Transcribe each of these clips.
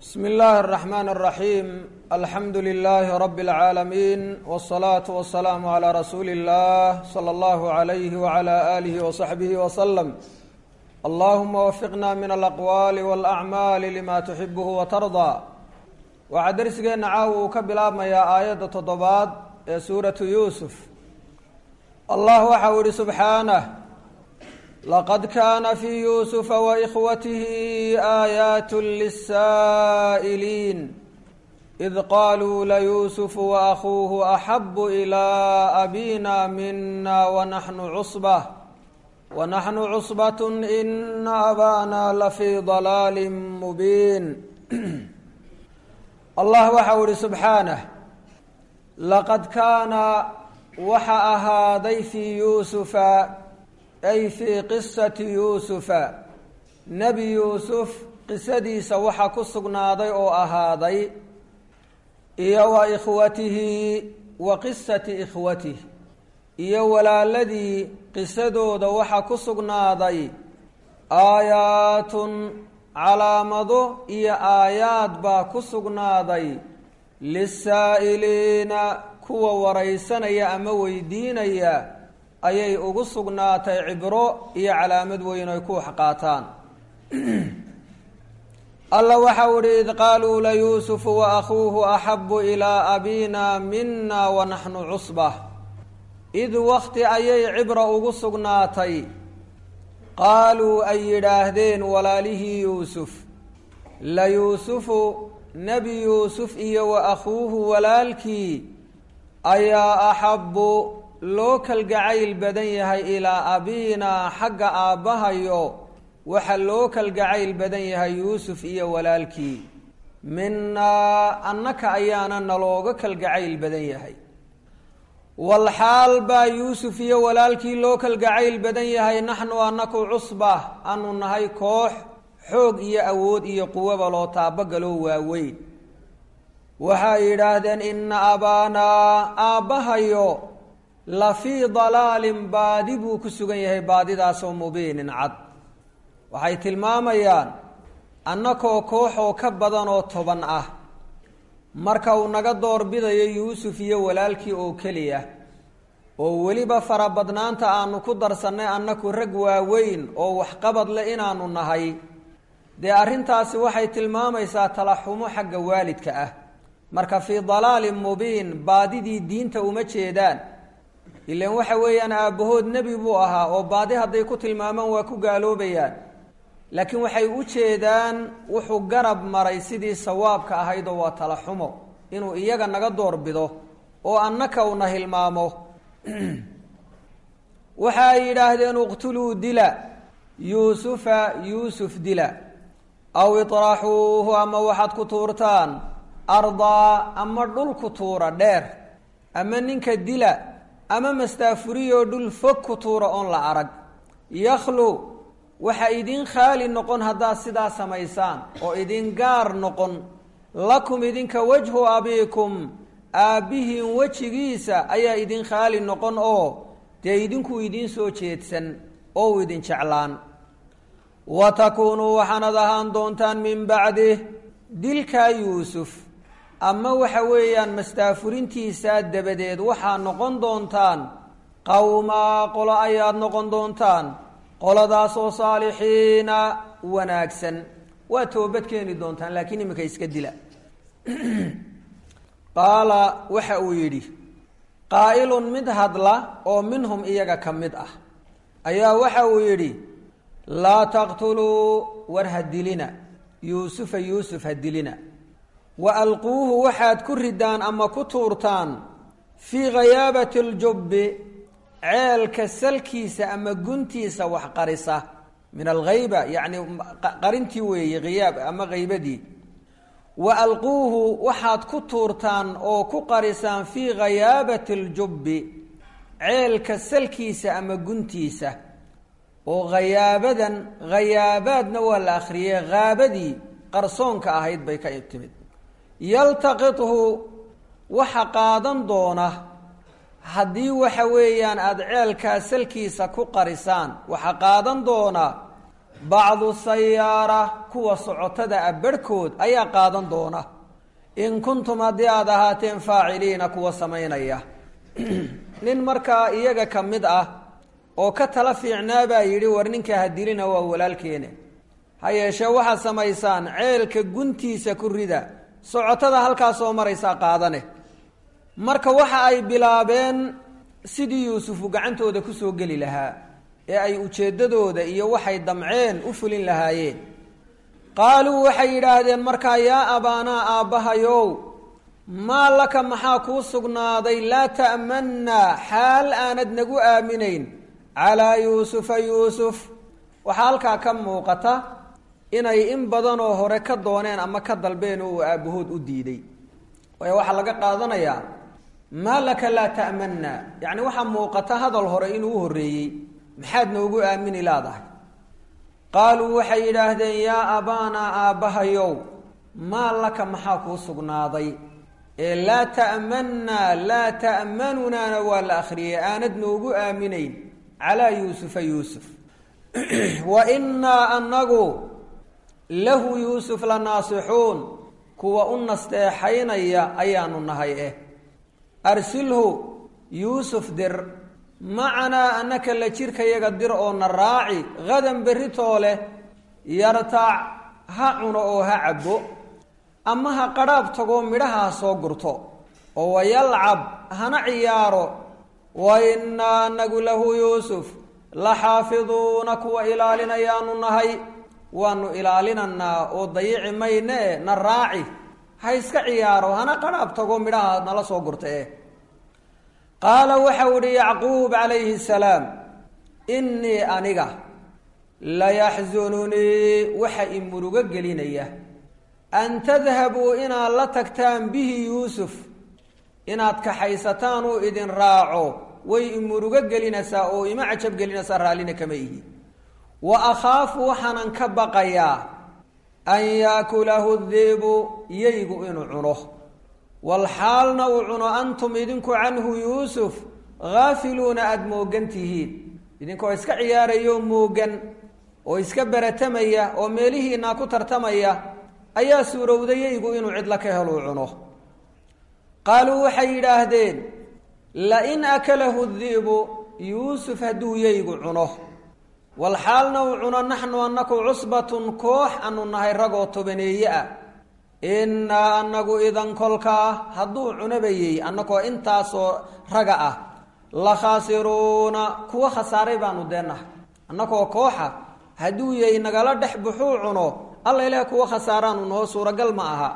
bsm اllahi الرحmn الرaحيm alxamdu لlh rb العaalمين والصlaaة والسlاam عlى rasuuli الlah slى اllah عlyh وعlى آlih وصaxbih وsلم allahuma wfiqna min alaqwaal wاlأcmaal lma tuxibh وtarضى waxaa dersigeena caawa uu ka bilaabmayaa aayadda toddobaad ee suuratu yuusuf allah waxa uu ihi subxaanah laqad kaana fii yuusufa waإkhwatihi aayaat liلsaa'iliin id qaluu layuusufu waأkhuuhu axabu ilى abina mina wanaxnu cusbة wanaxnu cusbaة ina abana lafii ضalaali mubiin allah waxa uu ihi subxaanah laqad kaana waxa ahaaday fii yuusufa ay fii qisati yuusufa nebi yuusuf qisadiisa waxa ku sugnaaday oo ahaaday iyo wa ikhwatihi wa qisati ikhwatihi iyo walaaladii qisadooda waxa ku sugnaaday aayaatun calaamado iyo aayaad baa ku sugnaaday lisaa'iliina kuwa waraysanaya ama weydiinaya ayay ugu sugnaatay cibro iyo calaamad weyn ay ku wax qaataan alla waxau ihi id qaaluu layuusufu waakhuuhu axabu ilaa abina mina wanaxnu cusba id wakti ayay cibra ugu sugnaatay qaaluu ay yidhaahdeen walaalihii yuusuf layuusufu nebi yuusuf iyo wa akhuuhu walaalkii ayaa axabbu loo kalgacayl badan yahay ilaa abiinaa xagga aabbahayo waxa loo kalgacayl badan yahay yuusuf iyo walaalkii minaa annaka ayaana nalooga kalgacayl badan yahay walxaal baa yuusuf iyo walaalkii loo kalgacayl badan yahay naxnu annaku cusba anu nahay koox xoog iyo awood iyo quwaba loo taabagaloo waaweyn waxay yidhaahdeen ina abaanaa aabbahayo la fii dalaalin baadi buu ku sugan yahay baadidaasoo mubiinin cad waxay tilmaamayaan annakoo kooxoo ka badan oo toban ah marka uu naga doorbidayo yuusuf iyo walaalkii oo keliya oo weliba farabadnaanta aanu ku darsannay annaku rag waaweyn oo waxqabad leh inaanu nahay dee arrintaasi waxay tilmaamaysaa talaxumo xagga waalidka ah marka fii dalaalin mubiin baadidii diinta uma jeedaan ilan waxa weeyaan aabbahood nebi buu ahaa oo baadi hadday ku tilmaamaan waa ku gaaloobayaan laakiin waxay u jeedaan wuxuu garab maray sidii sawaabka ahayd oo waa talaxumo inuu iyaga naga doorbido oo annaka una hilmaamo waxa ay yidhaahdeen iqtuluu dila yuusufa yuusuf dila aw iطraxuuhu ama waxaad ku tuurtaan ardaa ama dhul ku tuura dheer ama ninka dila ama mastaafuriyoo dhul fog ku tuura oon la arag yakhlu waxa idin khaali noqon haddaad sidaa samaysaan oo idin gaar noqon lakum idinka wajhu abiikum aabbihiin wejigiisa ayaa idin khaali noqon oo dee idinkuu idiin soo jeedsan oo u idin jeclaan wa takuunuu waxaanad ahaan doontaan min bacdih dilkaa yuusuf ama waxa weeyaan mastaafurintiisaa dabadeed waxaa noqon doontaan qowmaa qolo ayaad noqon doontaan qoladaasoo saalixiina wanaagsan waa toobad keeni doontaan laakiin iminka iska dila qaala waxa uu yidhi qaa'ilun mid hadla oo minhum iyaga ka mid ah ayaa waxa uu yidhi laa taqtuluu war ha dilina yuusufa yuusuf ha dilina wa alquuhu waxaad ku ridaan ama ku tuurtaan fii ghayaabati ljubbi ceelka salkiisa ama guntiisa wax qarisa min alghayba yacni qarintii weeye khiyaab ama haybadii wa alquuhu waxaad ku tuurtaan oo ku qarisaan fii ghayaabati ljubbi ceelka salkiisa ama guntiisa oo khayaabadan khayaabaadna waa la akhriyey haabadii qarsoonka ahayd bay ka timid yaltaqithu waxa qaadan doona haddii waxa weeyaan aada ceelkaa salkiisa ku qarisaan waxa qaadan doona bacdu sayaara kuwa socotada a barhkood ayaa qaadan doona in kuntum haddii aada ahaateen faaciliina kuwa samaynaya nin markaa iyaga ka mid ah oo ka tala fiicnaa baa yidhi war ninka hadilina waa walaalkeene ha yeeshee waxaad samaysaan ceelka guntiisa ku rida socotada halkaas soo maraysaa qaadane marka waxa ay bilaabeen sidii yuusufu gacantooda kusoo geli lahaa ee ay ujeeddadooda iyo waxay damceen u fulin lahaayeen qaaluu waxay yidhaahdeen markaa yaa abaanaa aabbahayow maa laka maxaa kuu sugnaaday laa ta'mannaa xaal aanad nagu aaminayn calaa yuusufa yuusuf waxaa halkaa ka muuqata inay in badanoo hore ka dooneen ama ka dalbeen oo uu aabbahood u diiday waayo waxaa laga qaadanayaa maa laka laa ta'mannaa yacni waxaa muuqata hadal hore inuu u horreeyey maxaad noogu aamini laadahay qaaluu waxay yidhaahdeen yaa abaanaa aabbahayow maa laka maxaa kuu sugnaaday ee laa ta'mannaa laa ta'manunaana waa la akhriyey aanad noogu aaminayn calaa yuusufa yuusuf wa innaa anagu lahu yuusuf la naasixuun kuwa u nasteexaynaya ayaanu nahay eh arsilhu yuusuf dir macanaa annaka la jirkayaga dir oo na raaci hadan berritoo leh yartaac ha cuno oo ha cabbo ama ha qadhaab tagoo midhaha ha soo gurto oo wayalcab hana ciyaaro wa innaa anagu lahu yuusuf la xaafiduuna kuwa ilaalinayaanu nahay waanu ilaalinanaa oo dayici mayne e na raaci ha iska ciyaaro hana qadhaab tagoo midhaha nala soo gurta eh qaala waxau ihi yacquub calayhi salaam innii aniga layaxsununii waxa i murugo gelinaya an tadhabuu inaad la tagtaan bihi yuusuf inaad kaxaysataan uu idin raaco way i murugo gelinaysaa oo ima cajab gelinaysaa raallina kama ihi wa akhaafu waxaanan ka baqayaa an yaakulahu dibu yeygu inuu cuno walxaalna uu cuno antum idinku canhu yuusuf haafiluuna aada moogan tihiin idinkoo iska ciyaaraya oo moogan oo iska beratamaya oo meelihiinaa ku tartamaya ayaa suurowda yeygu inuu cidlo ka heluu cuno qaaluu waxay yidhaahdeen lain akalahu di'bu yuusuf hadduu yeygu cuno walxaalna uu cuno naxnu anaku cusbatun koox anu nahay ragoo tobaneeye ah innaa anagu idan kolkaa hadduu cunabayey annagoo intaasoo raga ah la khaasiruuna kuwa khasaaray baanu deennahay annagoo kooxa hadduu yey nagala dhex buxuu cuno alla ilaah kuwa khasaaraanu naho suuragal ma aha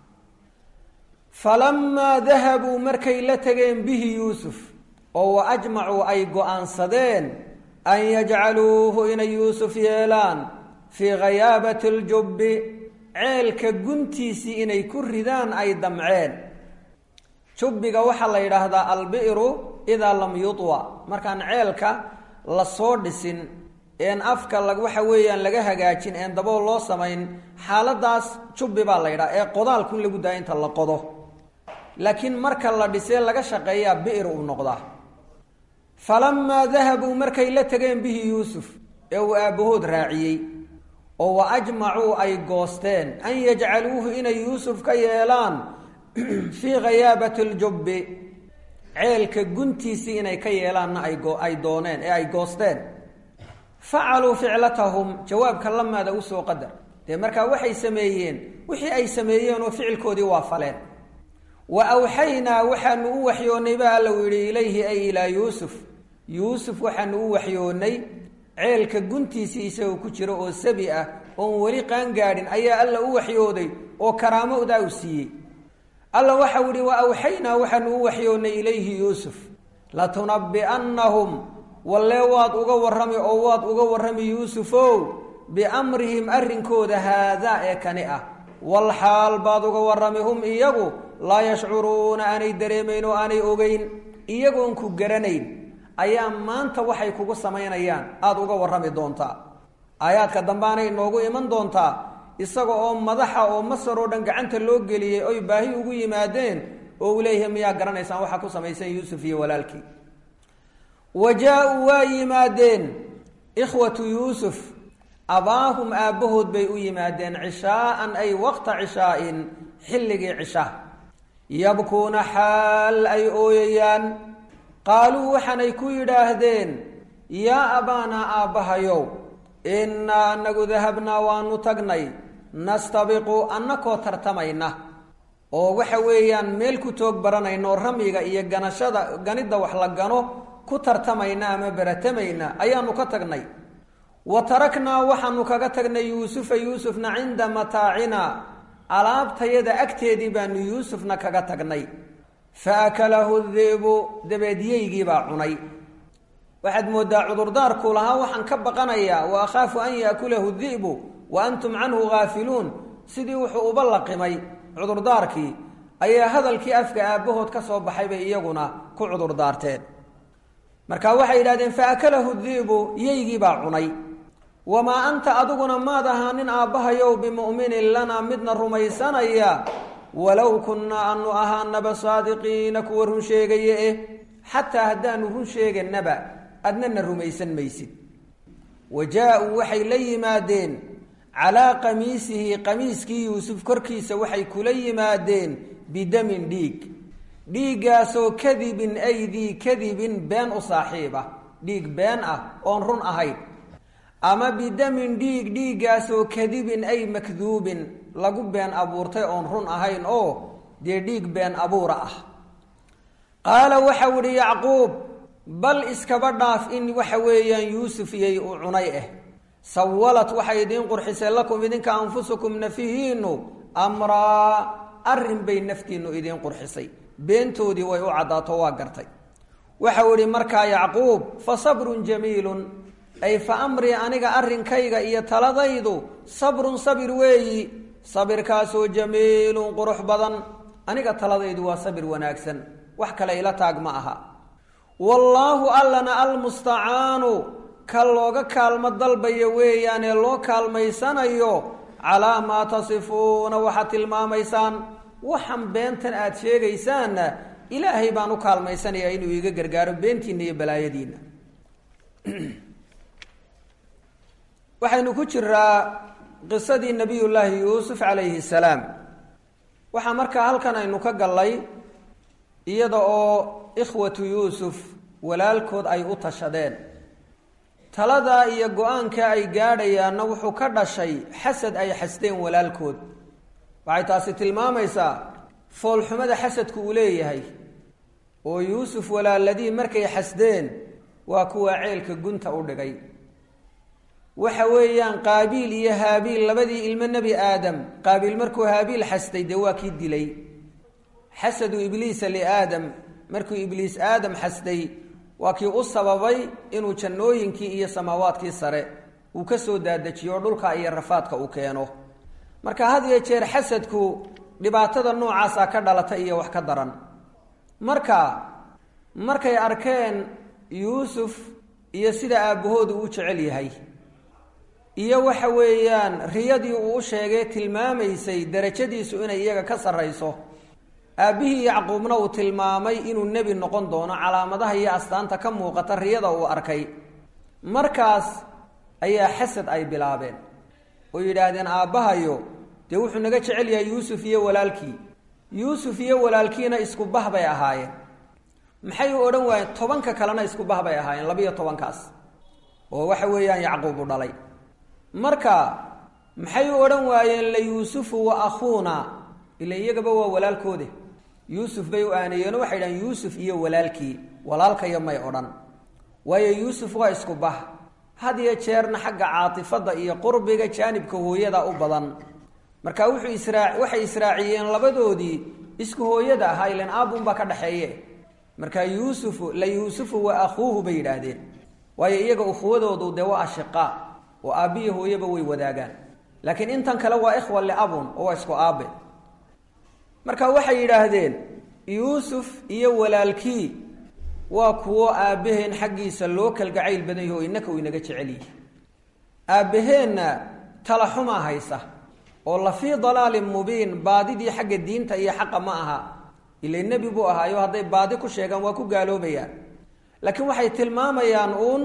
falamaa dahabuu markay la tegeen bihi yuusuf oo wa ajmacuu ay go-aansadeen an yajcaluuhu inay yuusuf yeelaan fii ghayaabati aljubbi ceelka guntiisii inay ku ridaan ay damceen jubbiga waxaa la yidhaahdaa albi'ru idaa lam yudwa markaan ceelka lasoo dhisin een afka la waxa weeyaan laga hagaajin een dabool loo samayn xaaladaas jubbi baa la yidhaha ee qodaalkun lagu daaya inta la qodo laakiin marka la dhisee laga shaqeeyaa bi'r uu noqdaa falamaa dahabuu markay la tegeen bihi yuusuf ee uu aabbahood raaciyey oo wa ajmacuu ay goosteen an yajcaluuhu inay yuusuf ka yeelaan fii ghayaabati aljubbi ceelka guntiisii inay ka yeelaanna ay dooneen ee ay goosteen facaluu ficlatahum jawaabka lamaada usoo qadar dee markaa waxay sameeyeen wixii ay sameeyeen oo ficilkoodii waa faleen wa awxaynaa waxaanu u waxyoonnay ba alla u yidhi ilayhi ay ilaa yuusuf yuusuf waxaanu u waxyoonnay ceelka guntiisii isagoo ku jiro oo sabi ah oon weli qaangaadhin ayaa alla u waxyooday oo karaamoodaa u siiyey alla waxau yihi wa awxaynaa waxaanu u waxyoonnay ilayhi yuusuf latunabbi'annahum wallee waad uga warrami oo waad uga warrami yuusufow biamrihim arrinkooda haadaa ee kani ah walxaal baad uga warrami hum iyagu laa yashcuruuna aanay dareemayn oo aanay ogeyn iyagoon ku garanayn ayaa maanta waxay kugu samaynayaan aada uga warrami doontaa aayaadka dambaanay inoogu iman doontaa isaga oo madaxa oo masar oo dhan gacanta loo geliyey oy baahi ugu yimaadeen oo uu leeyahay miyaa garanaysaan waxaa ku samaysan yuusuf iyo walaalkii wa jaa-uu waa yimaadeen ikhwatu yuusuf abaahum aabbahood bay u yimaadeen cishaa'an ay waqta cishaa'in xilligii cisha yabkuuna xaal ay ooyayaan qaaluu waxaanay ku yidhaahdeen yaa abaanaa aabbahayow innaa anagu dahabnaa waanu tagnay nastabiqu annakoo tartamayna oo waxa weeyaan meel ku toog baranayno ramyiga iyo ganashada ganidda wax la gano ku tartamayna ama baratamayna ayaanu ka tagnay wa taraknaa waxaanu kaga tagnay yuusufa yuusufna cinda mataacina alaabtayada agteedii baanu yuusufna kaga tagnay fa akalahu dibu dabeed yeygiibaa cunay waxaad moodaa cudurdaarku lahaa waxaan ka baqanayaa wa akhaafu an yaakulahu di'bu wa antum canhu gaafiluun sidii wuxuu uba laqimay cudurdaarkii ayaa hadalkii afka aabbahood ka soo baxay bay iyaguna ku cudurdaarteen marka waxay yidhahdeen fa akalahu di'bu yeygiibaa cunay wamaa anta adiguna maad ahaanin aabbahayow bimu'minin lanaa midna rumaysanaya walow kunnaa anu ahaanaba saadiqiina kuwa run sheegaya eh xataa haddaanu run sheeganaba adnana rumaysan maysid wa jaa-uu waxay la yimaadeen calaa qamiisihi qamiiskii yuusuf korkiisa waxay kula yimaadeen bidamin dhiig dhiiggaasoo kadibin aydii kadibin been u saaxiiba dhiig been ah oon run ahayn ama bidamin dhiig dhiiggaasoo kadibin ay makduubin lagu been abuurtay oon run ahayn oo dee dhiig been abuura ah qaala waxau idhi yacquub bal iskaba dhaaf in waxa weeyaan yuusuf iyay u cunay ah sawalad waxay idiin qurxisay lakum idinka anfusukum nafihiinu amraa arrin bay naftiinnu idiin qurxisay beentoodii way u caddaato waa gartay waxau idhi markaa yacquub fa sabrun jamiilun ay fa amrii aniga arrinkayga iyo taladaydu sabrun sabir weeyi sabirkaasoo jamiilun qurux badan aniga taladaydu waa sabir wanaagsan wax kale ila taag ma aha wallaahu allana almustacaanu ka looga kaalmo dalbaya weeyaanee loo kaalmaysanayo calaa maa tasifuuna waxaad tilmaamaysaan waxan beentan aada sheegaysaanna ilaahay baan u kaalmaysanayaa inuu iiga gargaaro beentiinna iyo balaayadiinna waxaynu ku jiraa qisadii nabiyullaahi yuusuf calayhi salaam waxaa markaa halkan aynu ka gallay iyada oo ikhwatu yuusuf walaalkood ay u tashadeen taladaa iyo go-aanka ay gaadhayaanna wuxuu ka dhashay xasad ay xasdeen walaalkood waxay taasi tilmaamaysaa foolxumada xasadku uu leeyahay oo yuusuf walaaladii markay xasdeen waa kuwa ceelka gunta u dhigay waxa weeyaan qaabiil iyo haabiil labadii ilmo nebi aadam qaabiil markuu haabiil xasday dee waa kii dilay xasadu ibliisa liaadam markuu ibliis aadam xasday waa kii u sababay inuu jannooyinkii iyo samaawaadkii sare uu ka soo daadajiyo dhulka iyo rafaadka uu keeno marka had iyo jeer xasadku dhibaatada noocaasa ka dhalata iyo wax ka daran marka markay arkeen yuusuf iyo sida aabbahoodu uu jecel yahay iyo waxa weeyaan riyadii uu u sheegay tilmaamaysay darajadiisu inay iyaga ka sarrayso aabbihii yacquubna uu tilmaamay inuu nebi noqon doono calaamadaha iyo astaanta ka muuqata riyada uu arkay markaas ayaa xasad ay bilaabeen oo yidhaahdeen aabbahayo dee wuxuu naga jecel yahay yuusuf iyo walaalkii yuusuf iyo walaalkiina isku bah bay ahaayeen maxay u odhan waayeen tobanka kalena isku bah bay ahaayeen labiyo tobankaas oo waxa weeyaan yacquub u dhalay marka maxay u odhan waayeen la yuusufu wa akhuuna ila iyagaba waa walaalkoode yuusuf bay u aaneeyeen waxay dhahen yuusuf iyo walaalkii walaalkayo may odhan waayo yuusuf waa isku bah had iyo jeerna xagga caatifadda iyo qurbiga jaanibka hooyada u badan marka wuxuu israa waxay israaciyeen labadoodii isku hooyada ahaa ilan aabunbaa ka dhaxeeye marka yuusufu la yuusufu wa akhuuhu bay yidhaahdeen waayo iyaga ukhuwadoodu dee waa ashiqaa oo aabbiyo hooyaba way wadaagaan laakiin intan kale waa ikhwa liabun oo waa isku aabe marka waxay yidhaahdeen yuusuf iyo walaalkii waa kuwo aabbaheen xaggiisa loo kalgacayl badan yaho innaka uu inaga jecel yihi aabbaheenna talaxumaa haysa oo la fii dalaalin mubiin baadidii xagga diinta iyo xaqa ma aha ila nebi buu ahaayo hadday baadi ku sheegaan waa ku gaaloobayaan laakiin waxay tilmaamayaan uun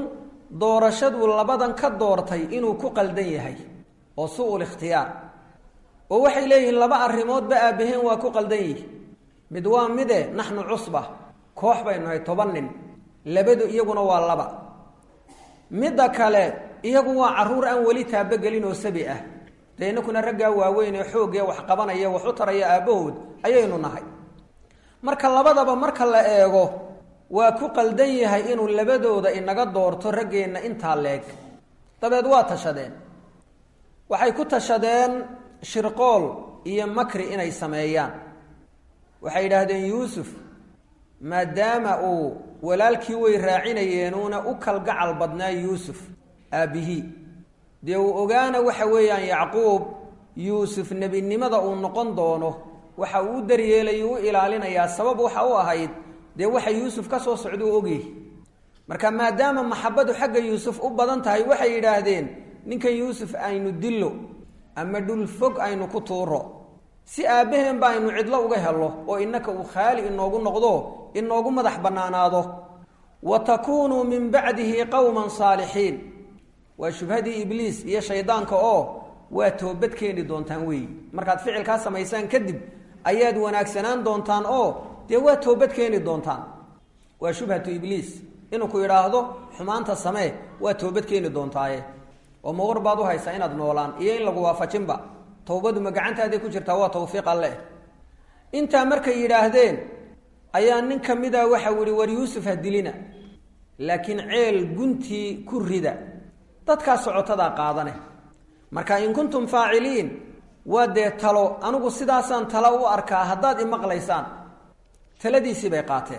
doorashaduu labadan ka doortay inuu ku qaldan yahay oo su-ul ikhtiyaar oo waxay leeyihiin laba arrimoodba aabaheen waa ku qaldan yihi mid waa mide naxnu cusba koox baynu nahay toban nin labadu iyaguna waa laba midda kale iyagu waa carruur aan weli taabogelin oo sabi ah dee inakuna raggaa waaweyn ee xoogee wax qabanaya wax u taraya aabbahood ayaynu nahay marka labadaba marka la eego waa ku qaldan yahay inuu labadooda inaga doorto raggeenna intaa leeg dabeed waa tashadeen waxay ku tashadeen shirqool iyo makri inay sameeyaan waxay yidhaahdeen yuusuf maadaama uu walaalkii way raacinayeenuuna u kalgacal badnaa yuusuf aabbihii dee uu ogaana waxa weeyaan yacquub yuusuf nebinimada uu noqon doono waxa uu u daryeelayo u ilaalinayaa sabab waxa u ahayd dee waxa yuusuf ka soo socda u ogyahy marka maadaama maxabadu xagga yuusuf u badan tahay waxay yidhaahdeen ninkan yuusuf aynu dillo ama dhul fog aynu ku tuuro si aabbaheenba aynu cidlo uga helo oo innaka uu khaali inoogu noqdo inoogu madax bannaanaado wa takuunuu min bacdihi qowman saalixiin waa shubhadii ibliis iyo shaydaanka oo waa toobad keeni doontaan weeyi markaad ficilkaa samaysaan kadib ayaad wanaagsanaan doontaan oo dee waa toobad keeni doontaan waa shubhatu ibliis inuu ku idhaahdo xumaanta samee waa toobad keeni doontaaye oo ma war baad u haysaa inaad noolaan iyo in lagu waafajinba towbadu ma gacantaaday ku jirtaa waa tawfiiq alleh intaa markay yidhaahdeen ayaa nin ka mida waxau yihi war yuusuf ha dilina laakiin ceel guntii ku rida dadkaa socotadaa qaadane marka in kuntum faaciliin waa dee talo anigu sidaasaan talo u arkaa haddaad imaqlaysaan taladiisii bay qaateen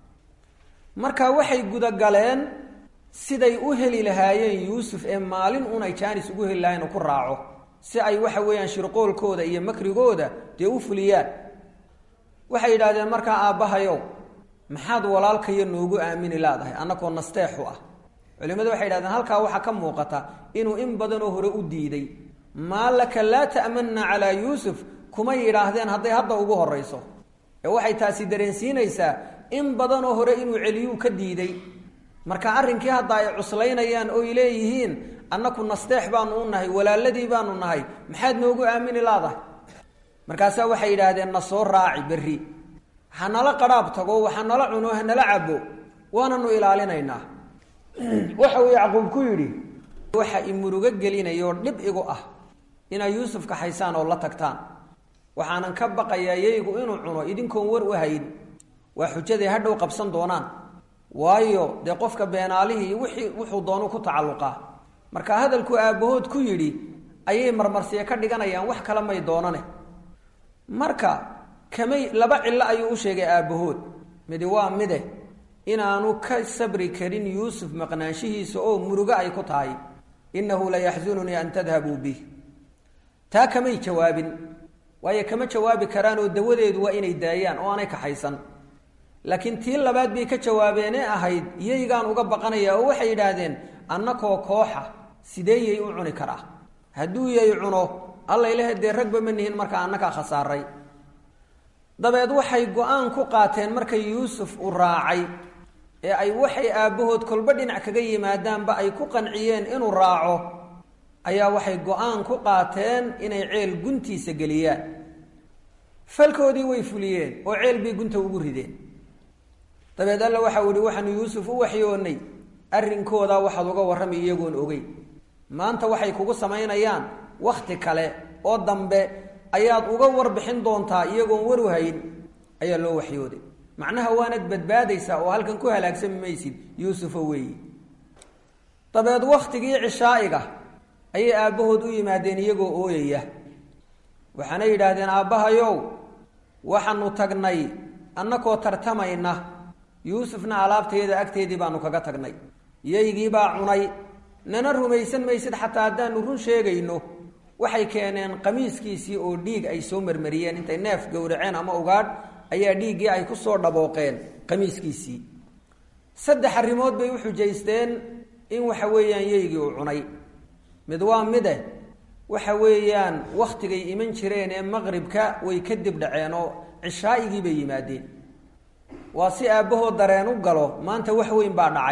marka waxay gudagaleen siday u heli lahaayeen yuusuf ee maalin unay jaanis ugu heli lahayen oo ku raaco si ay waxa weeyaan shirqoolkooda iyo makrigooda dee u fuliyaan waxay yidhahdeen markaa aabbahayow maxaad walaalkayo noogu aamini laadahay annakoo nasteexu ah culimadu waxay yidhahdeen halkaa waxaa ka muuqata inuu in badanoo hore u diiday maa laka laa ta'manna calaa yuusuf kuma yidhaahdeen hadday hadda ugu horrayso ee waxay taasi dareensiinaysaa in badanoo hore inuu celiyuu ka diiday marka arrinkii hadda ay cuslaynayaan oy leeyihiin annaku nasteex baanu u nahay walaaladii baanu nahay maxaad noogu aamini laadahay markaasaa waxay yidhaahdeen na soo raaci berri hanala qadhaab tago waxanala cuno hanala cabo waananu ilaalinaynaa waxa uu yacquub ku yidhi waxa i murugo gelinayoo dhib igu ah inaad yuusuf kaxaysaan oo la tagtaan waxaanan ka baqayaa yaygu inuu cuno idinkoon war u hayn waa xujaday hadhow qabsan doonaan waayo dee qofka beenaalihii wixii wuxuu doonu ku tacalluqaa marka hadalkuu aabbahood ku yidhi ayay marmarsiye ka dhiganayaan wax kale may doonane marka kamay laba cillo ayuu u sheegay aabbahood midi waa mide inaanu ka sabri karin yuusuf maqnaanshihiisa oo murugo ay ku tahay innahu la yaxsununii an tadhabuu bih taa kamay jawaabin waayo kama jawaabi karaan oo dawadeedu waa inay daayaan oo aanay kaxaysan laakiin tii labaad bay ka jawaabeenee ahayd yaygaan uga baqanaya oo waxay yidhaahdeen annakoo kooxa sidee yay u cuni karaa hadduu yay cuno allayleh dee ragba ma nihin markaa annakaa khasaaray dabeed waxay go-aan ku qaateen markay yuusuf u raacay ee ay waxay aabbahood kolba dhinac kaga yimaadaanba ay ku qanciyeen inuu raaco ayaa waxay go-aan ku qaateen inay ceel guntiisa geliyaan falkoodii way fuliyeen oo ceel bay gunta ugu rideen dabeed alla waxau ihi waxaanu yuusuf u waxyoonnay arrinkoodaa waxaad uga warramay iyagoon ogey maanta waxay kugu samaynayaan wakhti kale oo dambe ayaad uga warbixin doontaa iyagoon waru hayn ayaa loo waxyooday macnaha waanad badbaadaysaa oo halkan ku halaagsami maysid yuusufo weeyi dabeed wakhtigii cishaa'iga ayay aabbahood u yimaadeen iyagoo ooyaya waxaana yidhaahdeen aabbahayow waxaanu tagnay annakoo tartamayna yuusufna alaabteeda agteedii baanu kaga tagnay yaygiibaa cunay nana rumaysan maysid xataa haddaanu run sheegayno waxay keeneen qamiiskiisii oo dhiig ay soo marmariyeen intay neef gowraceen ama ugaadh ayaa dhiiggii ay ku soo dhabooqeen qamiiskiisii saddex arrimood bay u xujaysteen in waxa weeyaan yeygii uu cunay mid waa mide waxa weeyaan wakhtigay iman jireen ee maqribka way ka dib dhaceen oo cishaa'igii bay yimaadeen waa si aabbahood dareen u galo maanta wax weyn baa dhacay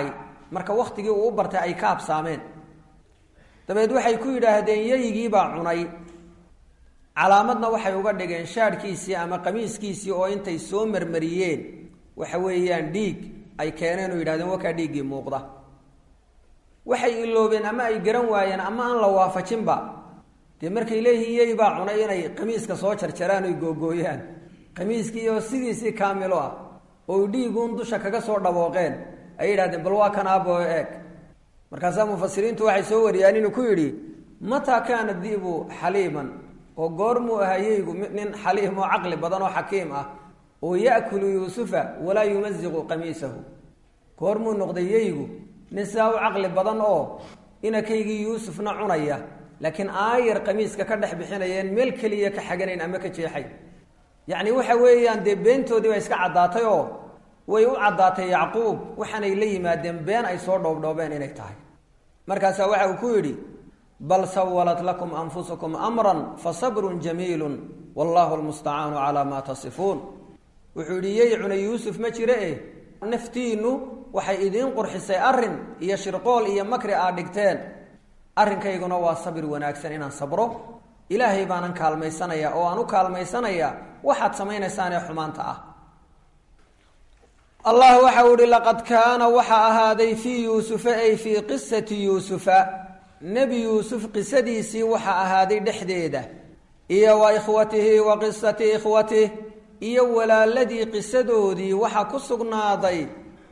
marka wakhtigii uu u bartay ay ka habsaameen dabeed waxay ku yidhaahdeen yeygiibaa cunay calaamadna waxay uga dhigeen shaadhkiisii ama qamiiskiisii oo intay soo marmariyeen waxa weeyaan dhiig ay keeneen oo yidhahdeen wakaa dhiiggii muuqda waxay iloobeen ama ay garan waayeen ama aan la waafajinba dee markay leeyihiin yey baa cunay inay qamiiska soo jarjaraan oy googooyaan qamiiskii oo sidiisii kaamilo ah oo dhiiguun dusha kaga soo dhabooqeen ay yidhahdeen bal waa kan aabo eeg markaasaa mufasiriintu waxay soo wariyaan inuu ku yidhi mataa kaana dibu xaliiman oo goormuu ahaa yeygu nin xaliim oo caqli badan oo xakiim ah oo ya'kulu yuusufa walaa yumaziqu qamiisahu goormuu noqday yeygu nin sidaa u caqli badan oo inakaygii yuusufna cunaya laakiin aayar qamiiska ka dhex bixinayeen meel keliya ka xaganayn ama ka jeexay yacni waxa weeyaan dee beentoodii baa iska caddaatay oo way u caddaatay yacquub waxaanay la yimaadeen been ay soo dhoobdhoobeen inay tahay markaasaa waxa uu ku yidhi bal sawalat lakum anfusukum amran fasabrun jamiilun wallahu lmustacaanu calaa maa tasifuun wuxuu yidhi yey cunay yuusuf ma jire eh naftiinnu waxay idiin qurxisay arrin iyo shirqool iyo makri aad dhigteen arrinkayguna waa sabir wanaagsan inaan sabro ilaahay baanan kaalmaysanaya oo aan u kaalmaysanaya waxaad samaynaysaan ee xumaanta ah allah waxa uu ihi laqad kaana waxa ahaaday fii yuusufa ay fii qisati yuusufa nebi yuusuf qisadiisii waxa ahaaday dhexdeeda iyo wa ikhwatihi wa qisati ikhwatih iyo walaaladii qisadoodii waxa ku sugnaaday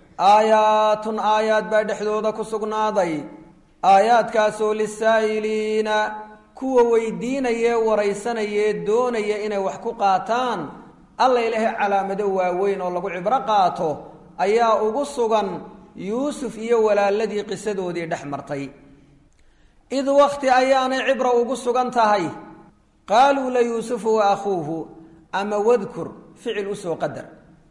aayaatun aayaad baa dhexdooda ku sugnaaday aayaadkaasoo lisaa'iliina kuwa weydiinayee waraysanayee doonaya inay wax ku qaataan alla ilaahay calaamado waaweyn oo lagu cibro qaato ayaa ugu sugan yuusuf iyo walaaladii qisadoodii dhex martay id wakti ayaanay cibra ugu sugan tahay qaaluu la yuusufu wa akhuuhu ama wadkur ficil usoo qadar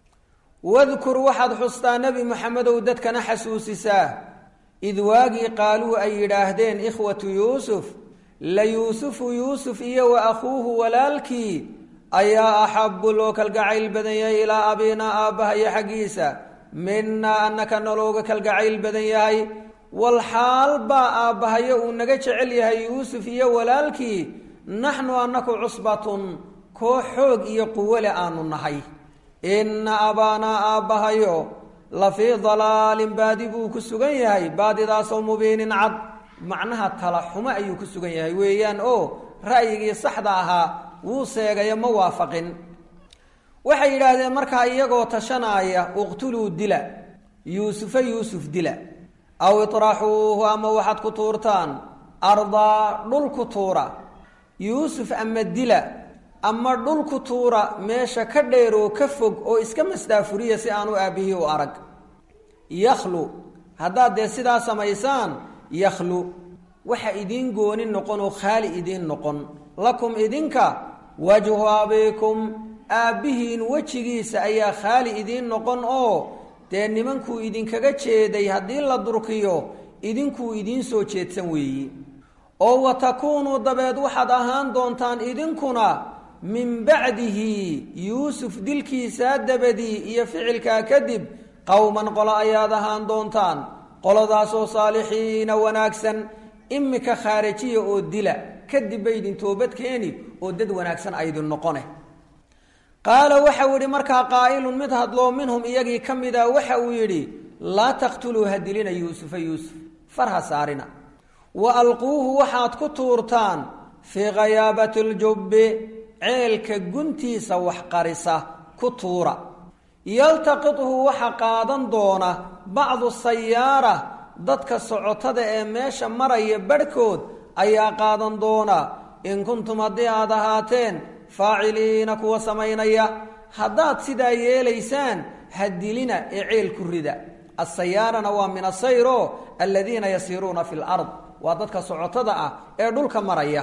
wadkur waxaad xustaa nebi moxamedow dadkana xasuusisaa id waagii qaaluu ay yidhaahdeen ikhwatu yuusuf la yuusufu yuusuf iyo wa akhuuhu walaalkii ayaa axabu loo kalgacayl badan yahay ilaa abinaa aabbahayo xaggiisa minaa annaka nalooga kalgacayl badan yahay wal xaal baa aabbahayo uu naga jecel yahay yuusuf iyo walaalkii naxnu annaku cusbatun koo xoog iyo quwole aanu nahay inna abaanaa aabbahayo la fii dalaalin baadi buu ku sugan yahay baadidaasoo mubiinin cad macnaha tala xumo ayuu ku sugan yahay weeyaan oo ra'yigii saxda ahaa wuu seegayo ma waafaqin waxay yidhaahdeen markaa iyagoo tashanaaya uqtuluu dila yuusufa yuusuf dila aw iطraxuuhu ama waxaad ku tuurtaan ardaa dhul ku tuura yuusuf ama dila ama dhul ku tuura meesha ka dheeroo ka fog oo iska masdaafuriya si aanu aabbihii u arag yakhlu haddaad dee sidaa samaysaan yakhlu waxa idiin gooni noqon oo khaali idiin noqon lakum idinka wajhu abiikum aabbihiin wejigiisa ayaa khaali idiin noqon oo dee nimankuu idinkaga jeeday haddii la durkiyo idinkuu idiin soo jeedsan weeyi oo wa takuunuu dabeed waxaad ahaan doontaan idinkuna min bacdihi yuusuf dilkiisaa dabadii iyo ficilkaa kadib qowman qolo ayaad ahaan doontaan qoladaasoo saalixiina wanaagsan imika khaarijiya oo dila kadib bay idin toobad keeni oo dad wanaagsan aydin noqone qaala waxau yidhi markaa qaa'ilun mid hadloo minhum iyagii ka mida waxa uu yidhi laa taqtuluu ha dilina yuusufa yuusuf farha saarina wa alquuhu waxaad ku tuurtaan fii khayaabati ljubbi ceelka guntiisa wax qarisa ku tuura yaltaqithu waxa qaadan doona bacdu sayaara dadka socotada ee meesha maraya barhkood ayaa qaadan doona in kuntum haddii aad ahaateen faaciliina kuwa samaynaya haddaad sidaa yeelaysaan ha dilina ee ceel ku rida asayaarana waa min asayro aladiina yasiiruuna fi lard waa dadka socotada ah ee dhulka maraya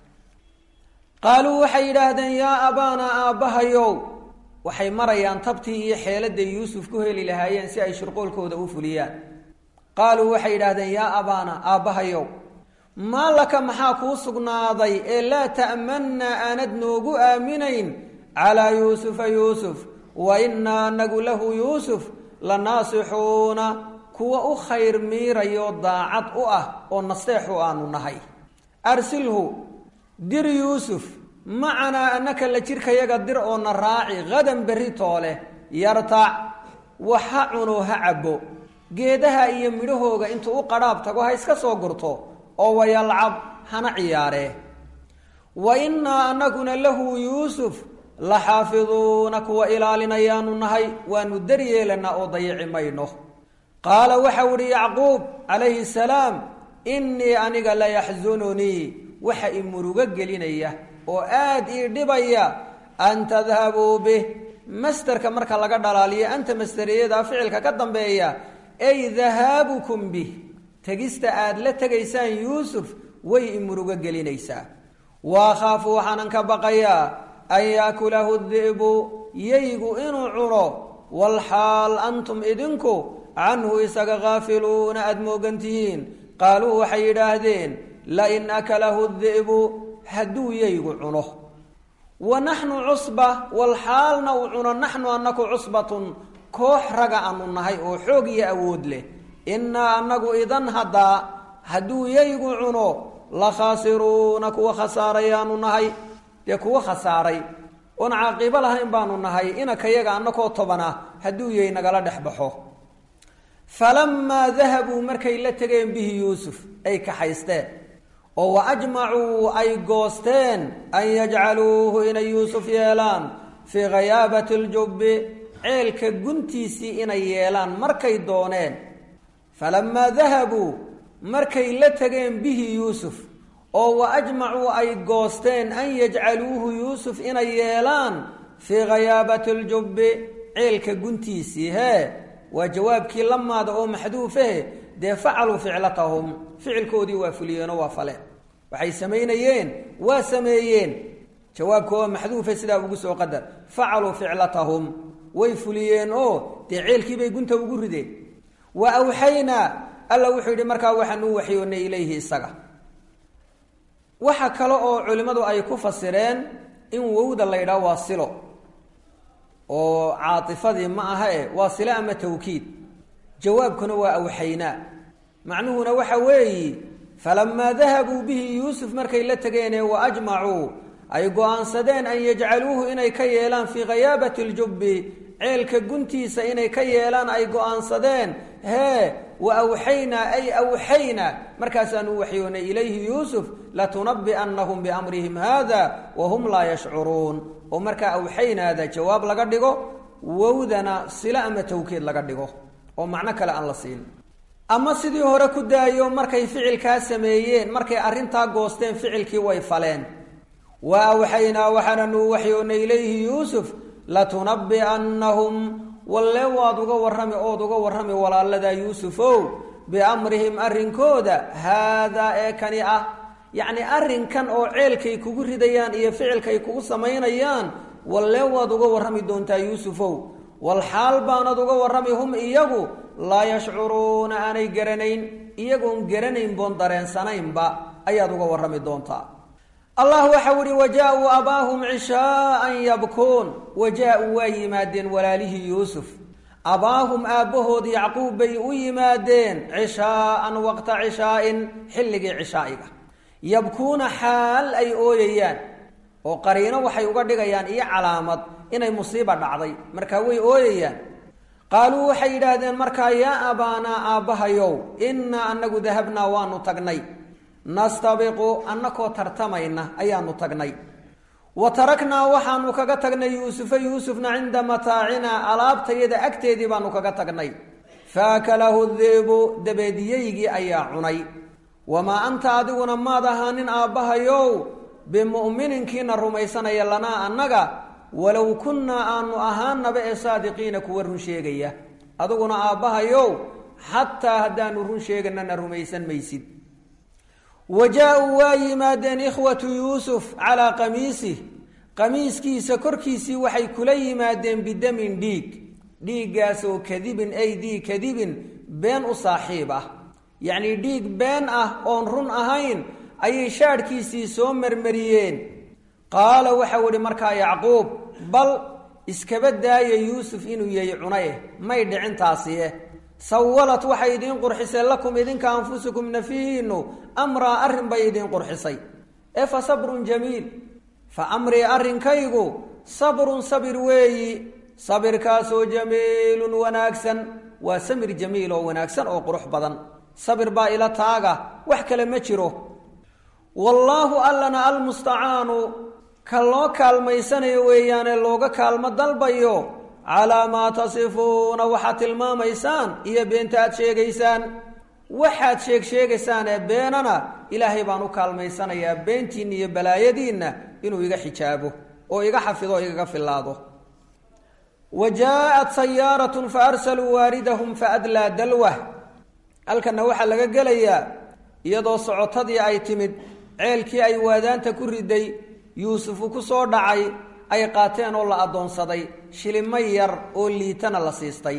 qaaluu waxay yidhaahdeen yaa abaanaa aabbahayow waxay marayaan tabtii iyo xeeladay yuusuf ku heli lahaayeen si ay shirqoolkooda u fuliyaan qaaluu waxay yidhaahdeen yaa abaana aabbahayow maa laka maxaa kuu sugnaaday ee laa ta'mannaa aanad noogu aaminayn calaa yuusufa yuusuf wa innaa anagu lahu yuusuf la naasixuuna kuwa u khayr miirayo daacad u ah oo nasteexu aanu nahay arsilhu dir yuusuf macanaa annaka la jirkayaga dir oo na raaci hadan berri toole yartac wax ha cuno ha cabbo geedaha iyo midhahooga intuu u qadhaab tago ha iska soo gurto oo wayalcab hana ciyaaree wa innaa annaguna lahu yuusuf la xaafiduuna kuwa ilaalinayaanu nahay waanu daryeelanaa oo dayici mayno qaala waxau idhi yacquub calayhi salaam innii aniga la yaxsununii waxa i murugo gelinaya oo aad ii dhibaya an tadhabuu bih masterka marka laga dhalaaliyo anta masteriyada ficilka ka dambeeya ay dahaabukum bih tegista aad la tegaysaan yuusuf way i murugo gelinaysaa waakhaafu waxaanan ka baqayaa an yaakulahu di'bu yaygu inuu cuno walxaal antum idinku canhu isaga khaafiluuna aada moogan tihiin qaaluu waxay yidhaahdeen lain akalahu di'bu hadduu yaygu cuno wa naxnu cusba walxaalna uu cuno naxnu annaku cusbatun koox raga aanu nahay oo xoog iyo awood leh innaa annagu idan haddaa hadduu yaygu cuno la khaasiruuna kuwa khasaarayaanu nahay dee kuwa khasaaray oon caaqiibo lahayn baanu nahay inakayaga annakoo tobana hadduu yay nagala dhex baxo falamaa dahabuu markay la tegeen bihi yuusuf ay kaxaysteen oo wa ajmacuu ay goosteen an yajcaluuhu inay yuusuf yeelaan fii khayaabati ljubbi ceelka guntiisii inay yeelaan markay dooneen falamaa dahabuu markay la tegeen bihi yuusuf oo wa ajmacuu ay goosteen an yajcaluuhu yuusuf inay yeelaan fii khayaabati ljubbi ceelka guntiisii hee waa jawaabkii lamaada oo maxduufahe dee facaluu ficlatahum ficilkoodii waa fuliyeenoo waa faleen waxay samaynayeen waa sameeyeen jawaabka oo maxduufe sidaa ugu soo qadar facaluu ficlatahum way fuliyeen oo dee ceelkiibay gunta ugu rideen wa awxaynaa alla wuxuu yidhi markaa waxaan u waxyoonnay ilayhi isaga waxa kale oo culimmadu ay ku fasireen in wowda la ydhaha waa silo oo caatifadii ma aha e waa silo ama tawkiid jawaabkuna waa awxaynaa macnuhuna waxa weeyi falamaa dahabuu bihi yuusuf markay la tegeenee wa ajmacuu ay go-aansadeen an yajcaluuhu inay ka yeelaan fii khayaabati ljubbi ceelka guntiisa inay ka yeelaan ay go-aansadeen hee wa awxaynaa ay awxaynaa markaasaanu waxyoonay ilayhi yuusuf latunabi'annahum biamrihim hada wahum laa yashcuruun oo markaa awxaynaada jawaab laga dhigo wowdana silo ama tawkiid laga dhigo oo macno kale aan la siin ama sidii hore ku daayo markay ficilkaa sameeyeen markay arrintaa goosteen ficilkii way faleen wa awxaynaa waxaananu waxyoonay ilayhi yuusuf latunabi'annahum walle waad uga warrami ood uga warrami walaaladaa yuusufow biamrihim arrinkooda haadaa ee kani ah yacni arrinkan oo ceelkay kugu ridayaan iyo ficilkay kugu samaynayaan walle waad uga warrami doontaa yuusufow walxaal baanad uga warrami hum iyagu laa yashcuruuna aanay garanayn iyagoon garanayn boon dareensanaynba ayaad uga warrami doontaa allah waxau ihi wajaa-uu abaahum cishaaan yabkuun wajaa-uu waa yimaadeen walaalihii yuusuf abaahum aabbahood yacquub bay u yimaadeen cishaaan waqta cishaa'in xilligii cishaa'iga yabkuuna xaal ay ooyayaan oo qariino waxay uga dhigayaan iyo calaamad inay musiiba dhacday markaa way ooyayaan qaaluu waxay yidhaahdeen markaa yaa abaanaa aabbahayow innaa annagu dahabnaa waanu tagnay nastabiqu annakoo tartamayna ayaanu tagnay wa taraknaa waxaanu kaga tagnay yuusufa yuusufna cinda mataacinaa alaabtayada agteedii baanu kaga tagnay faakalahu dibu dabeediyaygii ayaa cunay wamaa anta adiguna maad ahaanin aabbahayow bimu'mininkiina rumaysanaya lanaa annaga walow kunnaa aanu ahaanaba ee saadiqiina kuwa run sheegaya adiguna aabbahayow xataa haddaanu run sheeganana rumaysan maysid wa jaa-uu waa yimaadeen ikhwatu yuusuf calaa qamiisih qamiiskiisa korkiisii waxay kula yimaadeen bidamin dhiig dhiiggaasoo kadibin ay dii kadibin been u saaxiib ah yacnii dhiig been ah oon run ahayn ayay shaadhkiisii soo marmariyeen qaala waxau idhi markaa yacquub bal iskaba daaya yuusuf inuu yahay cunaye may dhicin taasi eh sawalat waxay idiin qurxisay lakum idinka anfusukum nafihiinu amraa arrin bay idiin qurxisay ee fa sabrun jamiil fa amrii arrinkaygu sabrun sabir weeyi sabirkaasoo jamiilun wanaagsan waa samir jamiil oo wanaagsan oo qurux badan sabir baa ila taaga wax kale ma jiro wallaahu allana almustacaanu ka loo kaalmaysanayo weeyaane looga kaalmo dalbayo calaa maa tasifuuna waxaad tilmaamaysaan iyo beenta aad sheegaysaan waxaad sheeg sheegaysaan ee beenana ilaahay baan u kaalmaysanayaa beentiinna iyo balaayadiinna inuu iga xijaabo oo iga xafido o igaga filaado wa jaa-at sayaaratun fa arsaluu waaridahum fa adlaa dalwah halkanna waxaa laga gelayaa iyadoo socotadii ay timid ceelkii ay waadaanta ku riday yuusufu ku soo dhacay ay qaateen oo la addoonsaday shilimo yar oo liitana la siistay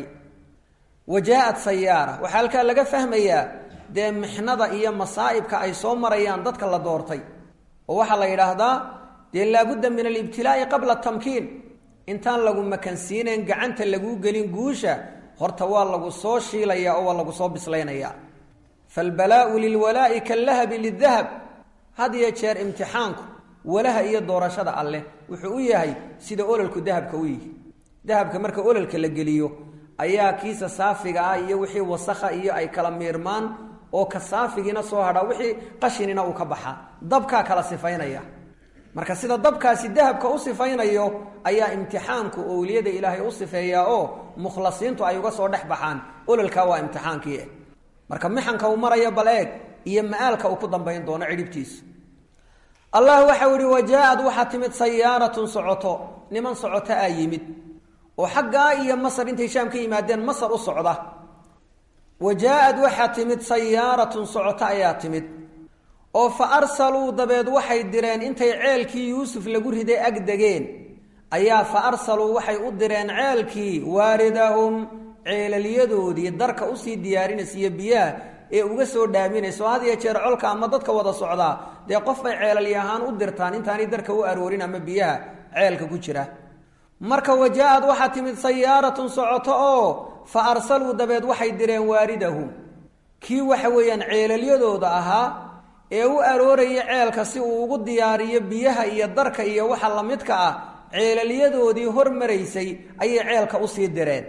wa jaa-at sayaara waxaa halkaa laga fahmayaa dee mixnada iyo masaa'ibka ay soo marayaan dadka la doortay oo waxaa la yidhaahdaa dee laabudda min alibtilaa'i qabla tamkiin intaan lagu makansiinayn gacanta laguu gelin guusha horta waa lagu soo shiilayaa oo waa lagu soo bislaynayaa faalbalaa'u lilwalaa'i kallahabi lidahab had iyo jeer imtixaanku walaha iyo doorashada alleh wuxuu u yahay sida ololku dahabka u yihi dahabka marka ololka la geliyo ayaa kiisa saafiga ah iyo wixii wasakha iyo ay kala miirmaan oo ka saafigiina soo hadhaa wixii qashinina uu ka baxaa dabkaa kala sifaynaya marka sida dabkaasi dahabka u sifaynayo ayaa imtixaanku owliyada ilaahay u sifeeyaa oo mukhlasiintu ay uga soo dhex baxaan ololkaa waa imtixaankii marka mixanka uu maraya bal eeg iyo ma-aalka uu ku dambayn doono cidhibtiisa allah waxau ihi wajaa-ad waxaa timid sayaaratun socoto niman socoto aa yimid oo xaggaa iyo masar intay shaam ka yimaadeen masar u socda wa jaa-ad waxaa timid sayaaratun socoto ayaa timid oo fa arsaluu dabeed waxay direen intay ceelkii yuusuf lagu riday ag degeen ayaa fa arsaluu waxay u direen ceelkii waaridahum ceelalyadoodii darka usii diyaarinaysiiyo biyaha ee uga soo dhaaminayso had iyo jeer colka ama dadka wada socdaa dee qof bay ceelalya ahaan u dirtaan intaanay darka u aroorin ama biyaha ceelka ku jira marka wajaa-ad waxaa timid sayaaratun socoto oo fa arsaluu dabeed waxay direen waaridahum kii waxa weeyaan ceelalyadooda ahaa ee u arooraya ceelka si uu ugu diyaariyo biyaha iyo darka iyo waxa lamidka ah ceelalyadoodii hormaraysay ayay ceelka usii direen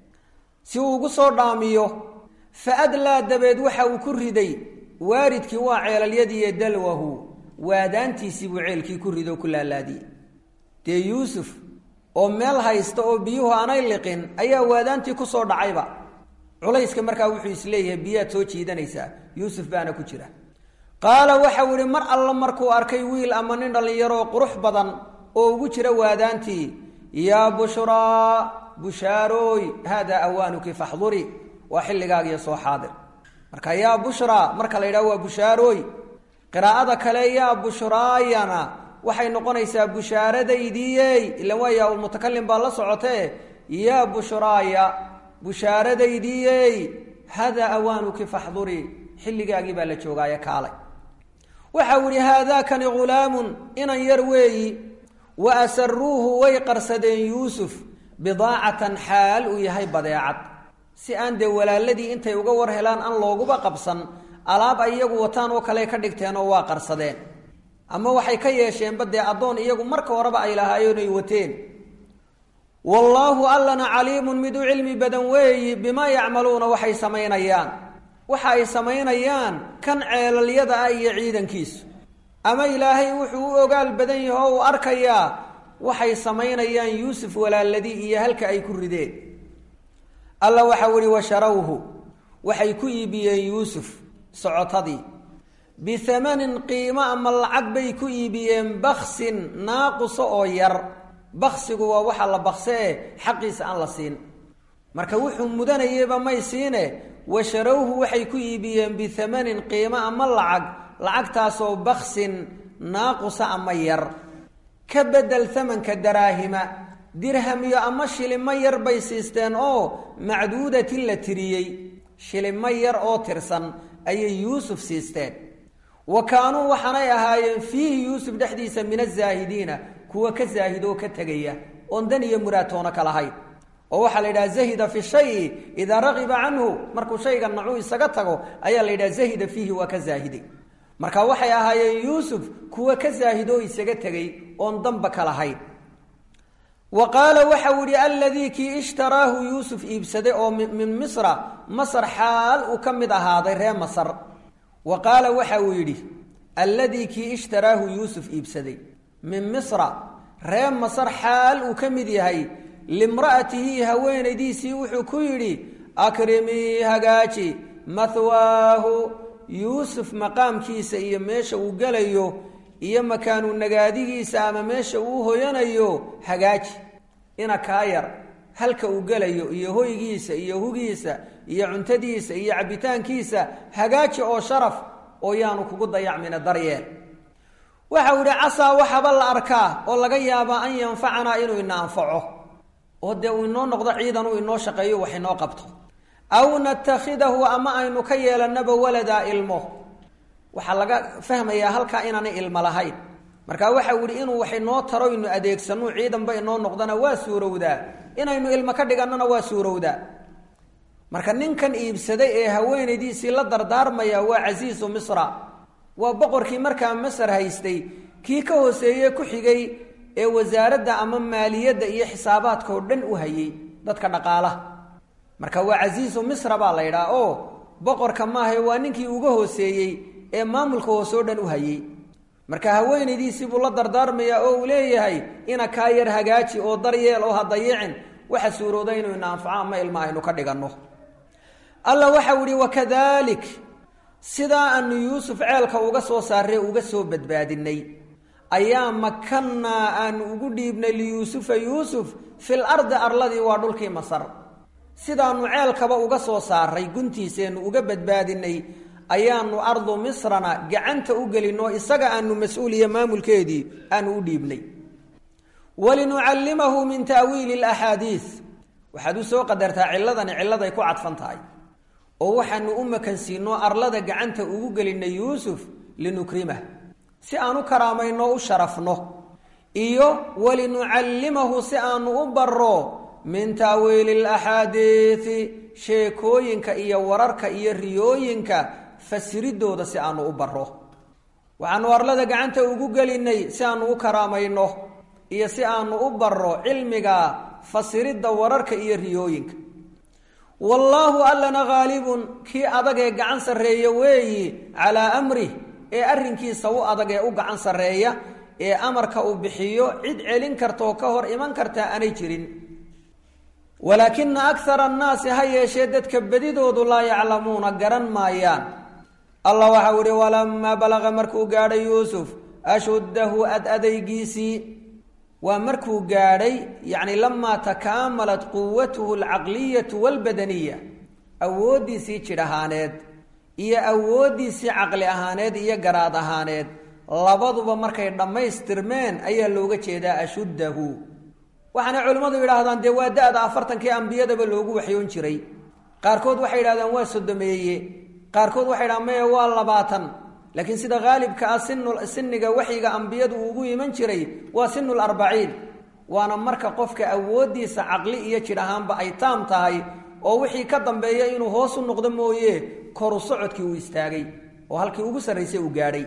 si uu ugu soo dhaamiyo fa adlaa dabeed waxa uu ku riday waaridkii waa ceelalyadiiyo dalwahu waadaantiisii buu ceelkii ku rido ku laalaadiyey dee yuusuf oo meel haysta oo biyuhu aanay liqin ayaa waadaantii kusoo dhacayba culayska markaa wuxuu isleeyahay biyaad soo jiidanaysaa yuusuf baana ku jira qaala waxau ihi mar alla markuu arkay wiil ama nin dhallinyaroo qurux badan oo ugu jira waadaantii yaa bushraa bushaarooy haadaa awaanuki faxduri waa xilligaagiyo soo xaadir marka yaa bushraa marka la yidhaho waa bushaarooy qiraa'ada kale yaa bushraayana waxay noqonaysaa bushaaradaydiiyey ilan waa yaa-ulmutakalim baa la socotee yaa bushraaya bushaaradaydiiyey haadaa awaanuki faxduri xilligaagii baa la joogaaye kaalay waxau ihi haadaakani ghulaamun inan yar weeyi wa asaruuhu way qarsadeen yuusuf bidaacatan xaal uu yahay badeecad si aan dee walaaladii intay uga war helaan aan looguba qabsan alaab ay iyagu wataan oo kale ka dhigteen oo waa qarsadeen ama waxay ka yeesheenba dee addoon iyagu marka horeba ay lahaayeen ay wateen wallaahu allana caliimun mid u cilmi badan weeyi bimaa yacmaluuna waxay samaynayaan waxa ay samaynayaan kan ceelalyada ah iyo ciidankiisu ama ilaahay wuxuu u ogaal badan yahe oo uu arkayaa waxay samaynayaan yuusuf walaaladii iyo halka ay ku rideen alla waxau ihi washarawhu waxay ku iibiyeen yuusuf socotadii bihamanin qiimo ama lacag bay ku iibiyeen baksin naaquso oo yar baksigu waa waxa la bakse e xaqiisa aan la siin marka wuxuu mudanayeyba may siine washarawhu waxay ku iibiyeen bihamanin qiimo ama lacag lacagtaasoo baksin naaqusa ama yar ka bedel hamanka daraahima dirhamiyo ama shilimo yar bay siisteen oo macduudatin la tiriyey shilimo yar oo tirsan ayay yuusuf siisteen wa kaanuu waxaanay ahaayeen fiihi yuusuf dhexdiisa min azaahidiina kuwa ka zaahidoo ka tegaya oon dan iyo muraatoona ka lahayn oo waxaa la yidhaha zahida fi shayi idaa ragiba canhu markuu shayga nacuu isaga tago ayaa la yidhaha zahida fiihi waa ka zaahiday marka waxay ahaayeen yuusuf kuwa ka zaahidoo isaga tegey oon danba ka lahayn wa qaala waxau yihi aladii kii ishtaraahu yuusuf iibsaday oo min misra masar xaal uu ka mid ahaaday ree masar wa qaala waxa uu yidhi alladii kii ishtaraahu yuusuf iibsaday min misra ree masar xaal uu ka mid yahay limra'atihi haweenaydiisii wuxuu ku yidhi akrimii hagaaji mahwaahu yuusuf maqaamkiisa iyo meesha uu gelayo iyo makaanu nagaadigiisa ama meesha uu hoyanayo hagaaji ina kaa yar halka uu gelayo iyo hoygiisa iyo hugiisa iyo cuntadiisa iyo cabbitaankiisa hagaaji oo sharaf oo yaanu kugu dayacmina daryeel waxau yihi casaa waxaba la arkaa oo laga yaabaa an yanfacanaa inuu ina anfaco oo dee uu inoo noqdo ciidan uu inoo shaqeeyo wax inoo qabto aw natakhidahu ama aynu ka yeelanaba waladaa ilmo waxaa laga fahmayaa halkaa inaanay ilmo lahayn marka waxau yihi inuu wax inoo taro inu adeegsano ciidanba inoo noqdona waa suurowdaa inaynu ilmo ka dhigannona waa suurowdaa marka ninkan iibsaday ee haweenaydiisii la dardaarmaya waa casiisu misra waa boqorkii markaa masar haystay kii ka hooseeye ku xigay ee wasaaradda ama maaliyadda iyo xisaabaadka oo dhan u hayay dadka dhaqaalaha marka waa casiisu misra baa la ydhaha oo boqorka maahae waa ninkii uga hooseeyey ee maamulka hoose o dhan u hayay marka haweenaydiisii buu la dardaarmayaa oo uu leeyahay ina kaa yar hagaaji oo daryeel oo ha dayicin waxa suurooda inuu ina anfaco ama ilma aynu ka dhiganno alla waxau ihi wakadalik sidaa aanu yuusuf ceelka uga soo saarray uga soo badbaadinay ayaa makannaa aanu ugu dhiibnay liyuusufa yuusuf fil ardi arladii waa dhulkii masar sidaanu ceelkaba uga soo saaray guntiiseennu uga badbaadinay ayaanu ardu misrana gacanta u gelinoo isaga aanu mas-uuliya maamulkeedii aanu u dhiibnay walinucallimahu min ta'wiili alaxaadiis waxaad u soo qadartaa ciladani cilladay ku cadfan tahay oo waxaanu u makansiinoo arlada gacanta ugu gelinay yuusuf linukrimah si aan u karaamayno u sharafno iyo walinucallimahu si aanu u baro min ta'wiili alaxaadiisi sheekooyinka iyo wararka iyo riyooyinka fasiridooda si aanu u baro waxaanu arlada gacanta ugu gelinay si aanu u karaamayno iyo si aanu u baro cilmiga fasiridda wararka iyo riyooyinka wallaahu allana haalibun kii adag ee gacan sarreeya weeyi calaa amrih ee arrinkiisa u adag ee u gacan sarreeya ee amarka uu bixiyo cid celin kartaoo ka hor iman kartaa aanay jirin walaakina akara annaasi ha yeeshee dadka bedidoodu laa yaclamuuna garan maayaan allah waxau ihi walamaa balaqa markuu gaadhay yuusuf ashuddahu ad adaygiisii waa markuu gaadhay yacni lamaa takaamalat quwatuhu alcaqliyatu walbadaniya awooddiisii jidh ahaaneed iyo awooddiisii caqli ahaaneed iyo garaad ahaaneed labaduba markay dhammaystirmeen ayaa looga jeedaa ashuddahu waxaana culimmadu yidhaahdaan dee waa da-da afartankii ambiyadaba loogu waxyoon jiray qaarkood waxay yidhahdaan waa sodomeeye qaarkood waxay yidhahaan maya waa labaatan laakiin sida haalibka ah sinu siniga waxyiga ambiyadu ugu iman jiray waa sinu larbaciin waana marka qofka awooddiisa caqli iyo jidh ahaanba ay taam tahay oo wixii ka dambeeya inuu hoos u noqdo mooye koru socodkii uu istaagay oo halkii ugu sarraysay uu gaadhay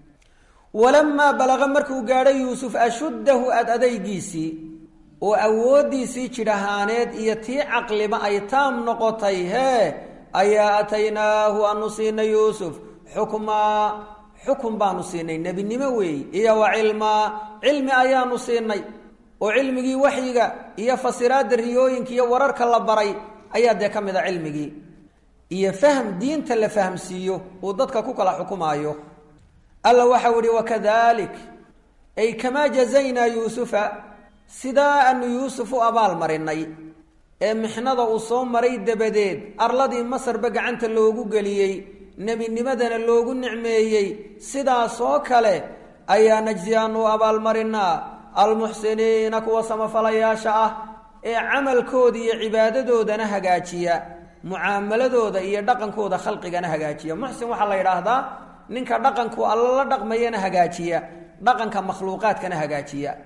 walamaa balaqa markuu gaadhay yuusuf ashuddahu ad adaygiisii oo awooddiisii jidh ahaaneed iyo tii caqliba ay taam noqotay hee ayaa ataynaahu aanu siinay yuusuf xukmaa xukun baanu siinay nebinimo weey iyo wa cilmaa cilmi ayaanu siinay oo cilmigii waxyiga iyo fasiraadda riyooyinka iyo wararka la baray ayaa dee ka mid a cilmigii iyo fahm diinta la fahamsiiyo uu dadka ku kala xukumaayo alla waxau ihi wakadalik ay kamaa jazaynaa yuusufa sidaa aanu yuusuf u abaal marinay ee mixnada uu soo maray dabadeed arladii masarba gacanta loogu geliyey nebinimadana loogu nicmeeyey sidaasoo kale ayaa najsi aanu abaalmarinaa almuxsiniina kuwa samafalayaasha ah ee camalkooda iyo cibaadadoodana hagaajiya mucaamaladooda iyo dhaqankooda khalqigana hagaajiya muxsin waxaa la yidhaahdaa ninka dhaqanku alla la dhaqmayana hagaajiya dhaqanka makhluuqaadkana hagaajiya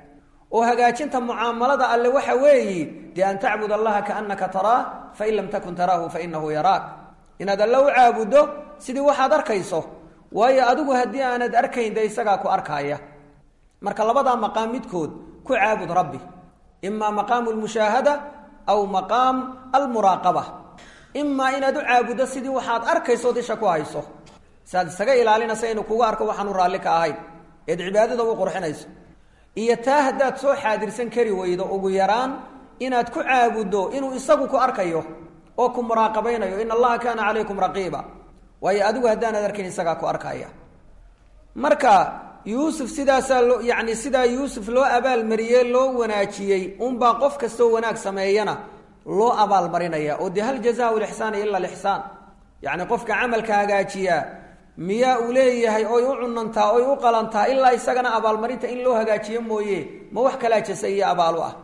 oo hagaajinta mucaamalada alle waxa weeyi dee an tacbud allaha kaanaka taraah fain lam takun taraahu fainahu yaraak inaad alle u caabuddo sidii waxaad arkayso waayo adigu haddii aanad arkayn dee isagaa ku arkaaya marka labadaa maqaam midkood ku caabud rabbi imaa maqaamu lmushaahada aw maqaam almuraaqaba imaa inaad u caabuddo sidii waxaad arkayso disha ku hayso saad isaga ilaalinaysa inuu kugu arko waxaanu raalli ka ahayn eed cibaadada u qurxinayso iyo taa haddaad soo xaadirsan kari weydo ugu yaraan inaad ku caabuddo inuu isagu ku arkayo oo ku muraaqabaynayo in allaha kaana calaykum raqiiba waayo adigu haddaanad arkayn isagaa ku arkaya marka yuusuf sidaasaa loo yacni sidaa yuusuf loo abaalmariyey loo wanaajiyey unbaa qof kastoo wanaag sameeyana loo abaalmarinaya oo dee hal jazaa lixsaani ila lixsaan yacni qofka camalka hagaajiyaa miyaa uu leeyahay oy u cunantaa oy u qalantaa ilaa isagana abaalmarinta in loo hagaajiyo mooye ma wax kalaa jasa iyo abaalu ah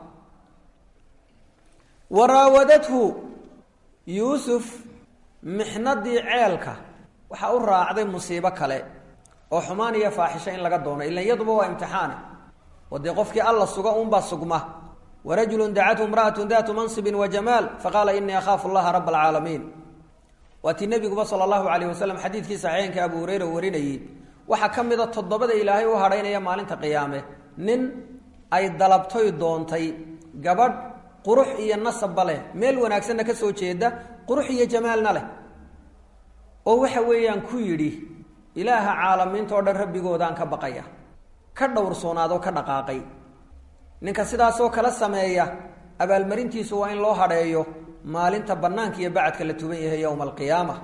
waraawadathu yuusuf mixnadii ceelka waxaa u raacday musiibo kale oo xumaan iyo faaxisho in laga doono ilan yaduba waa imtixaane oo dee qofkii alla suga unbaa sugma warajulu dacathu imra'atu datu mansibin wa jamaal faqaala inii akhaafu llaha raba alcaalamiin waa tii nebiguba sala allahu calayh wasalam xadiidkii saxiixeenka abu hureyra warinayey waxaa ka mida toddobada ilaahay u hadhaynaya maalinta qiyaame nin ay dalabtoy doontay gabadh qurux iyo nasabba leh meel wanaagsanna ka soo jeeda qurux iyo jamaalna leh oo waxa weeyaan ku yidhi ilaaha caalamiinta oo dhan rabbigoodaan ka baqaya ka dhowrsoonaadoo ka dhaqaaqay ninka sidaasoo kala sameeya abaalmarintiisu waa in loo hadheeyo maalinta bannaanka iyo bacadka la tuban yahay yowma alqiyaama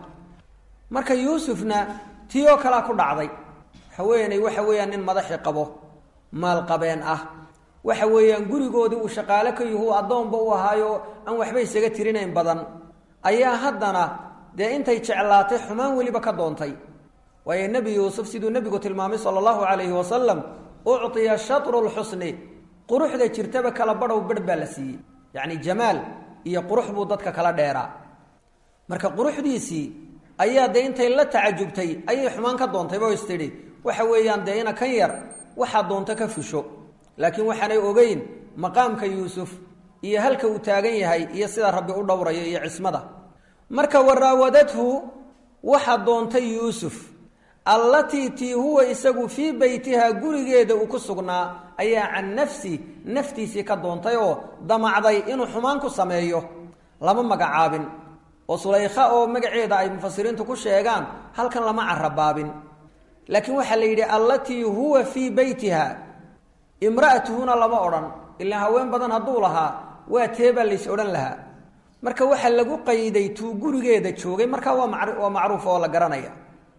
marka yuusufna tii oo kalea ku dhacday haweeney waxa weeyaan nin madaxi qabo maalqabeen ah waxa weeyaan gurigoodii uu shaqaale ka yuhu addoonba u ahaayo aan waxba isaga tirinayn badan ayaa haddana dee intay jeclaatay xumaan weliba ka doontay waayo nebi yuusuf siduu nebigu tilmaamay sala allahu calayhi wasalam uctiya shatru lxusni quruxda jirtaba kala badhow badh baa la siiyey yacni jamaal iyo qurux buu dadka kala dheeraa marka quruxdiisii ayaa dee intay la tacajubtay ayay xumaan ka doontayba o istidhi waxa weeyaan dee ina kan yar waxaa doonto ka fusho laakiin waxaanay ogeyn maqaamka yuusuf iyo halka uu taagan yahay iyo sida rabbi u dhowrayo iyo cismada marka waraawadathu waxaa doontay yuusuf allatii tii huwa isagu fii beytihaa gurigeeda uu ku sugnaa ayaa can nafsi naftiisii ka doontay oo damacday inuu xumaan ku sameeyo lama magacaabin oo sulaykha oo magaceeda ay mufasiriintu ku sheegaan halkan lama carabaabin laakiin waxaa la yidhi allatii huwa fii beytiha imra'atuhuna lama odhan ilaa haween badan hadduu lahaa waa teebaa lays odhan lahaa marka waxaa lagu qayday tuu gurigeeda joogay markaa waa ma waa macruuf oo la garanaya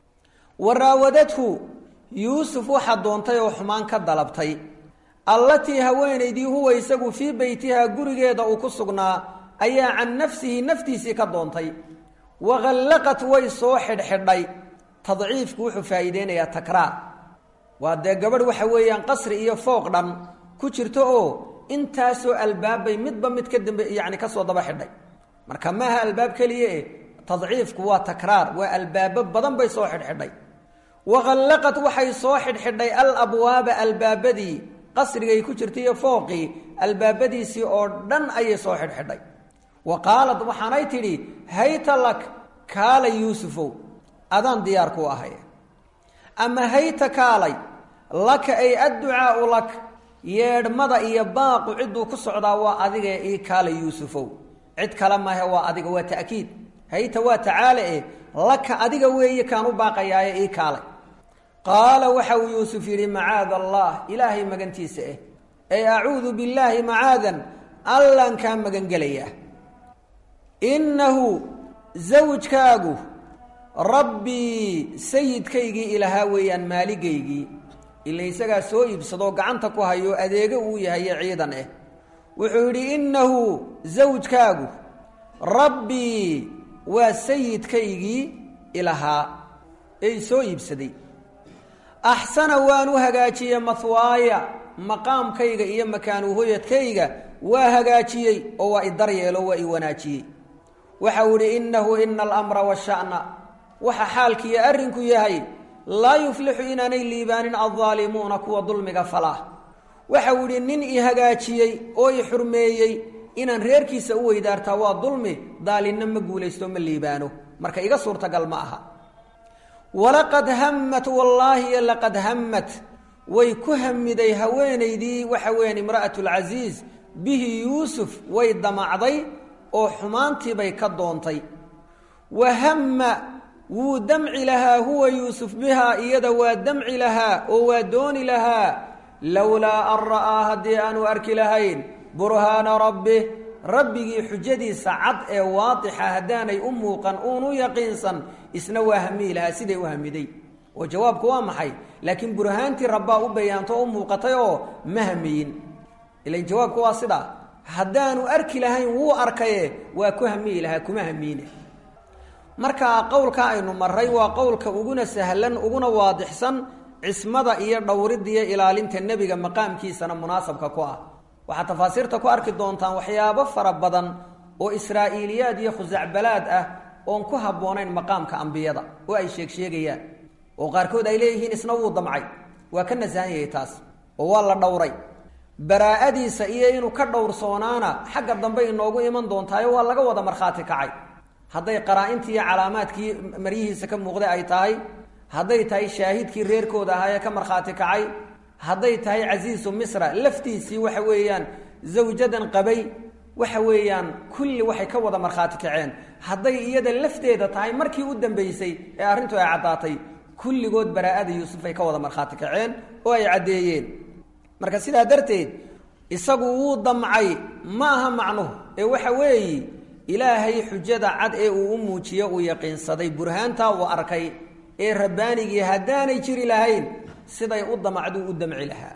waraawadathu yuusuf waxaa doontay oo xumaan ka dalabtay allatii haweenaydii huwa isagu fii beytihaa gurigeeda uu ku sugnaa ayaa can nafsihi naftiisii ka doontay waqallaqat way soo xidhxidhay tadciifku wuxuu faa'iideynayaa takraar waa dee gabadh waxa weeyaan qasri iyo fooq dhan ku jirto oo intaasoo albaabbay midba mid ka dambe yacni kasoo daba xidhay marka maaha albaab keliya eh tadciifku waa takraar waa albaabo badan bay soo xidhxidhay waqallaqat waxay soo xidhxidhay alabwaaba albaabadii qasrigay ku jirtay iyo fooqii albaabadiisii oo dhan ayay soo xidhxidhay wa qaalad waxaanay tidhi hayta lak kaalay yuusufow adaan diyaar ku ahay ama hayta kaalay laka ay adducaau lak yeedhmada iyo baaqu cidduu ku socdaa waa adigae ii kaalay yuusufow cid kale maahe waa adiga waa ta'kiid hayta waa tacaale eh laka adiga weeye kaan u baaqayaaye ii kaalay qaala waxa uu yuusuf yidhi macaada allah ilaahay magantiisa eh ay acuudu billaahi macaadan allaan kaa magangelayaa innahu zawjkaagu rabbii sayidkaygii ilahaa weeyaan maaligaygii ila isagaa soo iibsadoo gacanta ku hayo adeego uu yahaye ciidan eh wuxuu yidhi innahu zawjkaagu rabbii waa sayidkaygii ilahaa ey soo iibsaday axsana waan u hagaajiyey mahwaaya maqaamkayga iyo makaanuhoyadkayga waa hagaajiyey oo waa i daryeelo waa i wanaajiyey waxau idhi innahu ina alamra washa'na waxa xaalkiiyo arrinku yahay laa yuflixu inaanay liibaanin aldaalimuuna kuwa dulmiga falah waxa uu yihi nin i hagaajiyey oo i xurmeeyey inaan reerkiisa u weydaartaa waa dulmi daalinna ma guulaysto ma liibaano marka iga suurtagal ma aha walaqad hammat wallaahi laqad hammat way ku hamiday haweenaydii waxa weeyaan imra'at lcasiis bihi yuusuf way damacday oo xumaantiibay ka doontay wa hamma wuu damci lahaa huwa yuusuf bihaa iyada waa damci lahaa oo waa dooni lahaa lowlaa an ra'aa haddii aanu arki lahayn burhaana rabbih rabbigii xujadiisa cad ee waadixa haddaanay u muuqan uunu yaqiinsan isna waa hamiyi lahaa siday u hamiday oo jawaabku waa maxay laakiin burhaantii rabbaa u bayaanto o u muuqatay oo ma hamiyin ilan jawaabku waa sidaa haddaanu arki lahayn wuu arkaye waa ku hamiyi lahaa kuma hamiine marka qowlka aynu maray waa qowlka uguna sahlan uguna waadixsan cismada iyo dhowridda iyo ilaalinta nebiga maqaamkiisana munaasabka ku ah waxaad tafaasiirta ku arki doontaan waxyaabo fara badan oo israa'iiliyaad iyo khusacbalaad ah oon ku habboonayn maqaamka ambiyada oo ay sheeg sheegayaan oo qaarkood ay leeyihiin isna wuu damcay waa ka nasahan yahay taas oo waa la dhowray baraa'adiisa iyo inuu ka dhowrsoonaana xagga dambe inoogu iman doontaayo waa laga wada markhaati kacay hadday qaraa-intii iyo calaamaadkii maryihiisa ka muuqday ay tahay hadday tahay shaahidkii reerkooda ahaa ee ka markhaati kacay hadday tahay casiisu misra laftiisii waxa weeyaan zawjadan qabay waxa weeyaan kulli waxay ka wada markhaati kaceen hadday iyada lafteeda tahay markii u dambeysay ee arrintu ay caddaatay kulligood baraa'ada yuusuf ay ka wada markhaati kaceen oo ay caddeeyeen marka sidaa darteed isagu wuu damcay ma aha macnuhu ee waxa weeyi ilaahay xujada cad ee uu u muujiyo uu yaqiinsaday burhaantaa uu arkay ee rabbaanigii haddaanay jiri lahayn siday u damacduu u damci lahaa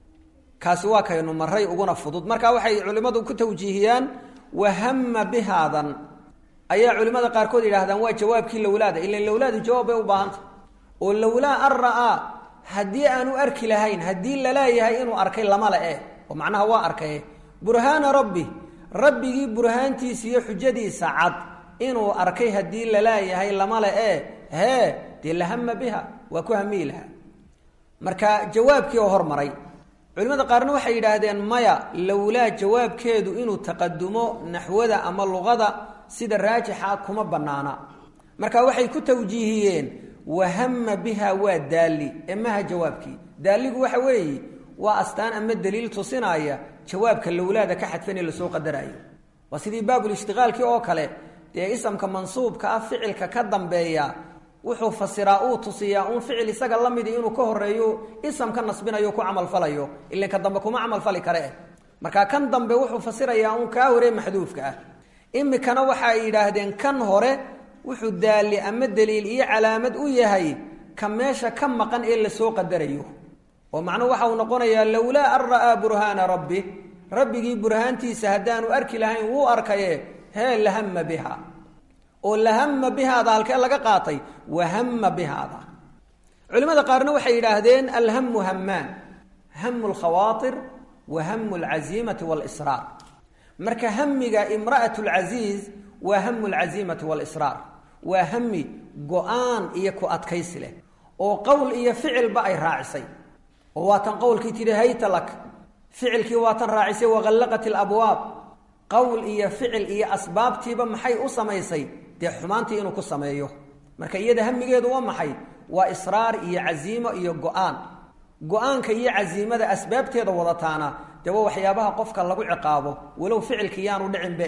kaasi waa kaynu maray uguna fudud marka waxay culimmadu ku tawjiihiyaan wahama bihaadan ayaa culimmada qaarkood yidhahdaan waa jawaabkii lowlaada ilan lowlaadu jawaab bay u baahanta oo lowlaa an ra'aa haddii aanu arki lahayn haddii laleeyahay inuu arkay lama le eh oo macnaha waa arkaye burhaana rabbi rabbigii burhaantiisa iyo xujadiisa cad inuu arkay haddii laleeyahay lama le eh hee dee lahama biha waa ku hamiyi lahaa marka jawaabkii oo hormaray culimmada qaarna waxay yidhaahdeen maya lowlaa jawaabkeedu inuu taqadumo naxwada ama luqada sida raajixa kuma bannaana marka waxay ku tawjiihiyeen wahama biha waa daalli ee maha jawaabkii daalligu waxa weeye waa astaan ama daliil tusinaya jawaabka lowlaada ka xadfan ee lasoo qadaraayo waa sidii baabulishtiqaalkii oo kale dee isamka mansuubka ah ficilka ka dambeeya wuxuu fasiraa uu tusiyaa uun ficil isaga la midi inuu ka horeeyo isam ka nasbinayo ku camalfalayo ilan ka dambe kuma camalfali kare eh marka kan dambe wuxuu fasirayaa uun kaa hore maxduufka ah imikana waxa ay yidhaahdeen kan hore wuxuu daali ama daliil iyo calaamad u yahay ka meesha ka maqan ee lasoo qadarayo oo macnuhu waxa uu noqonayaa lowlaa an ra'aa burhaana rabbi rabbigii burhaantiisa haddaanu arki lahayn wuu arkaye hee lahama biha oo lahama bihaada halkee laga qaatay wahama bihaada culimada qaarna waxay yidhaahdeen alhamu hamaan hamu lkhawaair wa hamu alcaziimati walisraar marka hamiga imra'at lcasiiz waa hamu lcaziimati walisraar waa hami go-aan iyo ku adkaysi leh oo qowl iyo ficilba ay raacisay oo waatan qowlkii tidhi hayta lak ficilkii waatan raacisay waqallaqat ilabwaab qowl iyo ficil iyo asbaabtiiba maxay u samaysay dee xumaantii inuu ku sameeyo marka iyada hamigeedu waa maxay waa israar iyo casiimo iyo go-aan go-aanka iyo casiimada asbaabteeda wadataana dee waa waxyaabaha qofka lagu ciqaabo walow ficilkii yaanu dhicinbe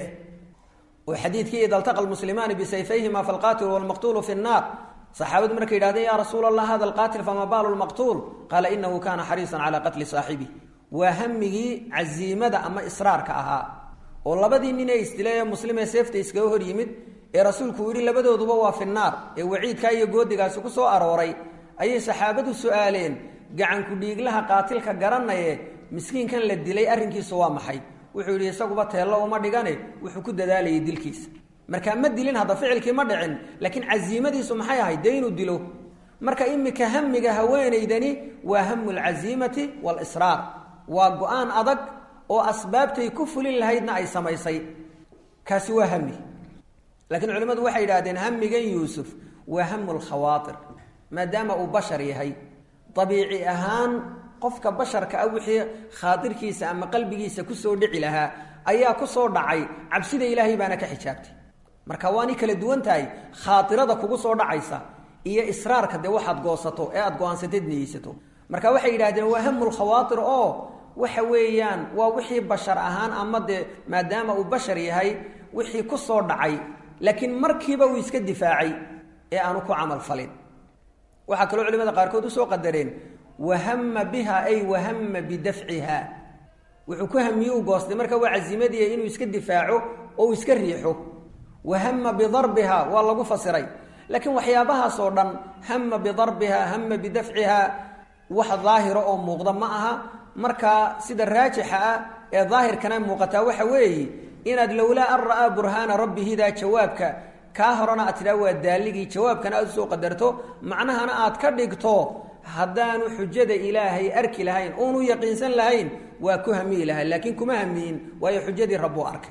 oo xadiidkii ida altaqa lmuslimaani bisayfayhima falqaatilu walmaqtuulu fi nnaar saxaabadu markay yidhahdeen ya rasuula allah hada alqaatil fama baalu lmaqtuul qaala inahu kana xariisan calaa qatli saaxibi waa hamigii casiimada ama israarka ahaa oo labadii nin ee isdilay ee muslimee seefta iskaga hor yimid ee rasuulku uu yidhi labadooduba waa fi naar ee waciidkaa iyo goodigaasi ku soo arooray ayay saxaabadu su-aaleen gacanku dhiiglaha qaatilka garanaye miskiinkan la dilay arrinkiisu waa maxay wuxuu yidhi isaguba teello uma dhigane wuxuu ku dadaalayay dilkiisa markaa ma dilin hadda ficilkii ma dhicin laakiin casiimadiisu maxay ahayd dee inuu dilo marka imika hamiga haweenaydani waa hamu lcasiimati walisraar waa go-aan adag oo asbaabtay ku fulin lahaydna ay samaysay kaasi waa hami laakiin culimmadu waxay yidhahdeen hamigan yuusuf waa hamu lkhawaatir maadaama uu bashar yahay dabiici ahaan qofka basharka ah wixii khaadirkiisa ama qalbigiisa kusoo dhici lahaa ayaa kusoo dhacay cabsida ilaahay baana ka xijaabtay marka waani kala duwan tahay khaairada kugu soo dhacaysa iyo israarka dee waxaad goosato ee aad go-aansateed niyeysato marka waxay yidhahdeen waa hamulkhawaatir oo waxa weeyaan waa wixii bashar ahaan ama dee maadaama uu bashar yahay wixii ku soo dhacay laakiin markiiba uu iska difaacay ee aanu ku camal falin waxaa kaloo culimada qaarkood usoo qadareen wahama biha ay wahama bidafciha wuxuu ku hamiyuu goostay marka waa casimadii inuu iska difaaco oo uu iska riixo wahama bidarbiha waa lagu fasiray laakiin waxyaabahaas oo dhan hama bidarbiha hama bidafciha wax daahira oo muuqda ma aha marka sida raajixa ah ee daahirkana muuqataa waxa weeye inaad lowlaa an ra'aa burhaana rabbihidaa jawaabka kaa horena aad tidhaha waa daaligii jawaabkana aad usoo qadarto macnahana aad ka dhigto haddaanu xujada ilaahay arki lahayn uunu yaqiinsan lahayn waa ku hamiyi lahay laakiin kuma hamiyin waayo xujadii rabbuu arkay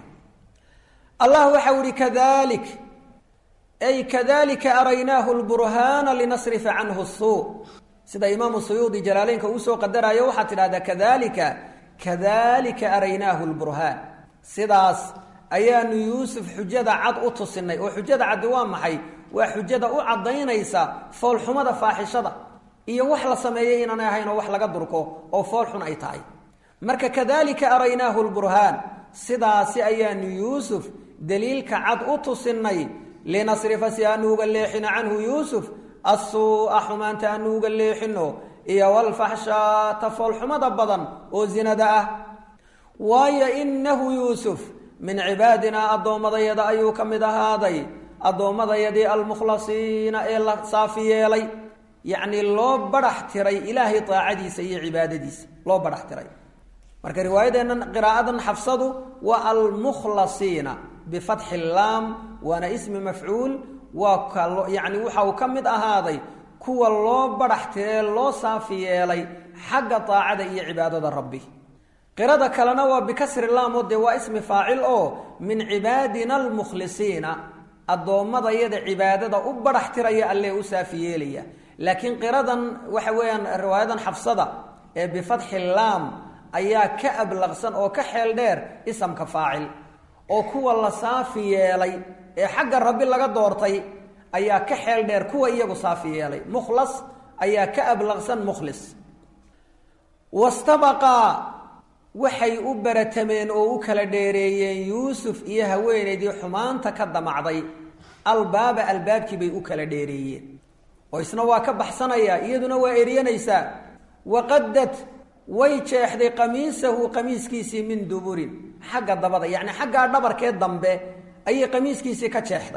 allah waxau ihi kadalik ay kadalika araynaahu lburhaana linasrifa canhu suu sida imaamu suyuudi jalaaleynka uu soo qadaraayo waxaad tidhahdaa kadalika kadalika araynaahu lburhaan sidaas ayaanu yuusuf xujada cad u tusinay oo xujada caddi waa maxay waa xujada u caddaynaysa foolxumada faaxishada iyo wax la sameeyey inaanay ahayn oo wax laga durko oo foolxun ay tahay marka kadalika araynaahu lburhaan sidaasi ayaanu yuusuf daliilka cad u tusinay linasrifa si aanu uga leexino canhu yuusuf assuu'a xumaanta aanu uga leexino iyo walfaxshaata foolxumada badan oo zinada ah waayo inahu yuusuf min cibaadinaa addoommadayada ayuu ka mid ahaaday addoommadayadii almukhlasiina ee la saafi yeelay yacnii loo badhax tiray ilaahay daacadiisa iyo cibaadadiisa loo badhax tiray marka riwaayadeennan qiraa'adan xafsadu waa almukhlasiina bifatxi laam waana ismi mafcuul waa ka yacni waxa uu ka mid ahaaday kuwa loo badhax tiree loo saafi yeelay xagga daacada iyo cibaadada rabbi qirada kalena waa bikasri laam oo dee waa ismi faacil oo min cibaadina almukhlisiina addoommadayada cibaadada u badhax tiraya allee u saafi yeelaya laakiin qiradan waxa weeyaan riwaayadan xafsada ee bifatxi laam ayaa ka ablaqsan oo ka xeel dheer isamka faacil oo kuwa la saafi yeelay ee xagga rabbi laga doortay ayaa ka xeel dheer kuwa iyagu saafi yeelay mukhlas ayaa ka ablaqsan mukhlis wastabaqaa waxay u baratameen oo u kala dheereeyeen yuusuf iyo haweenaydii xumaanta ka damacday albaaba albaabkii bay u kala dheereeyeen oo isna waa ka baxsanayaa iyaduna waa eryanaysaa waqadad way jeexday qamiisahu qamiiskiisii min duburin xagga dabada yacni xaggaa dhabarkee dambe ayay qamiiskiisii ka jeexday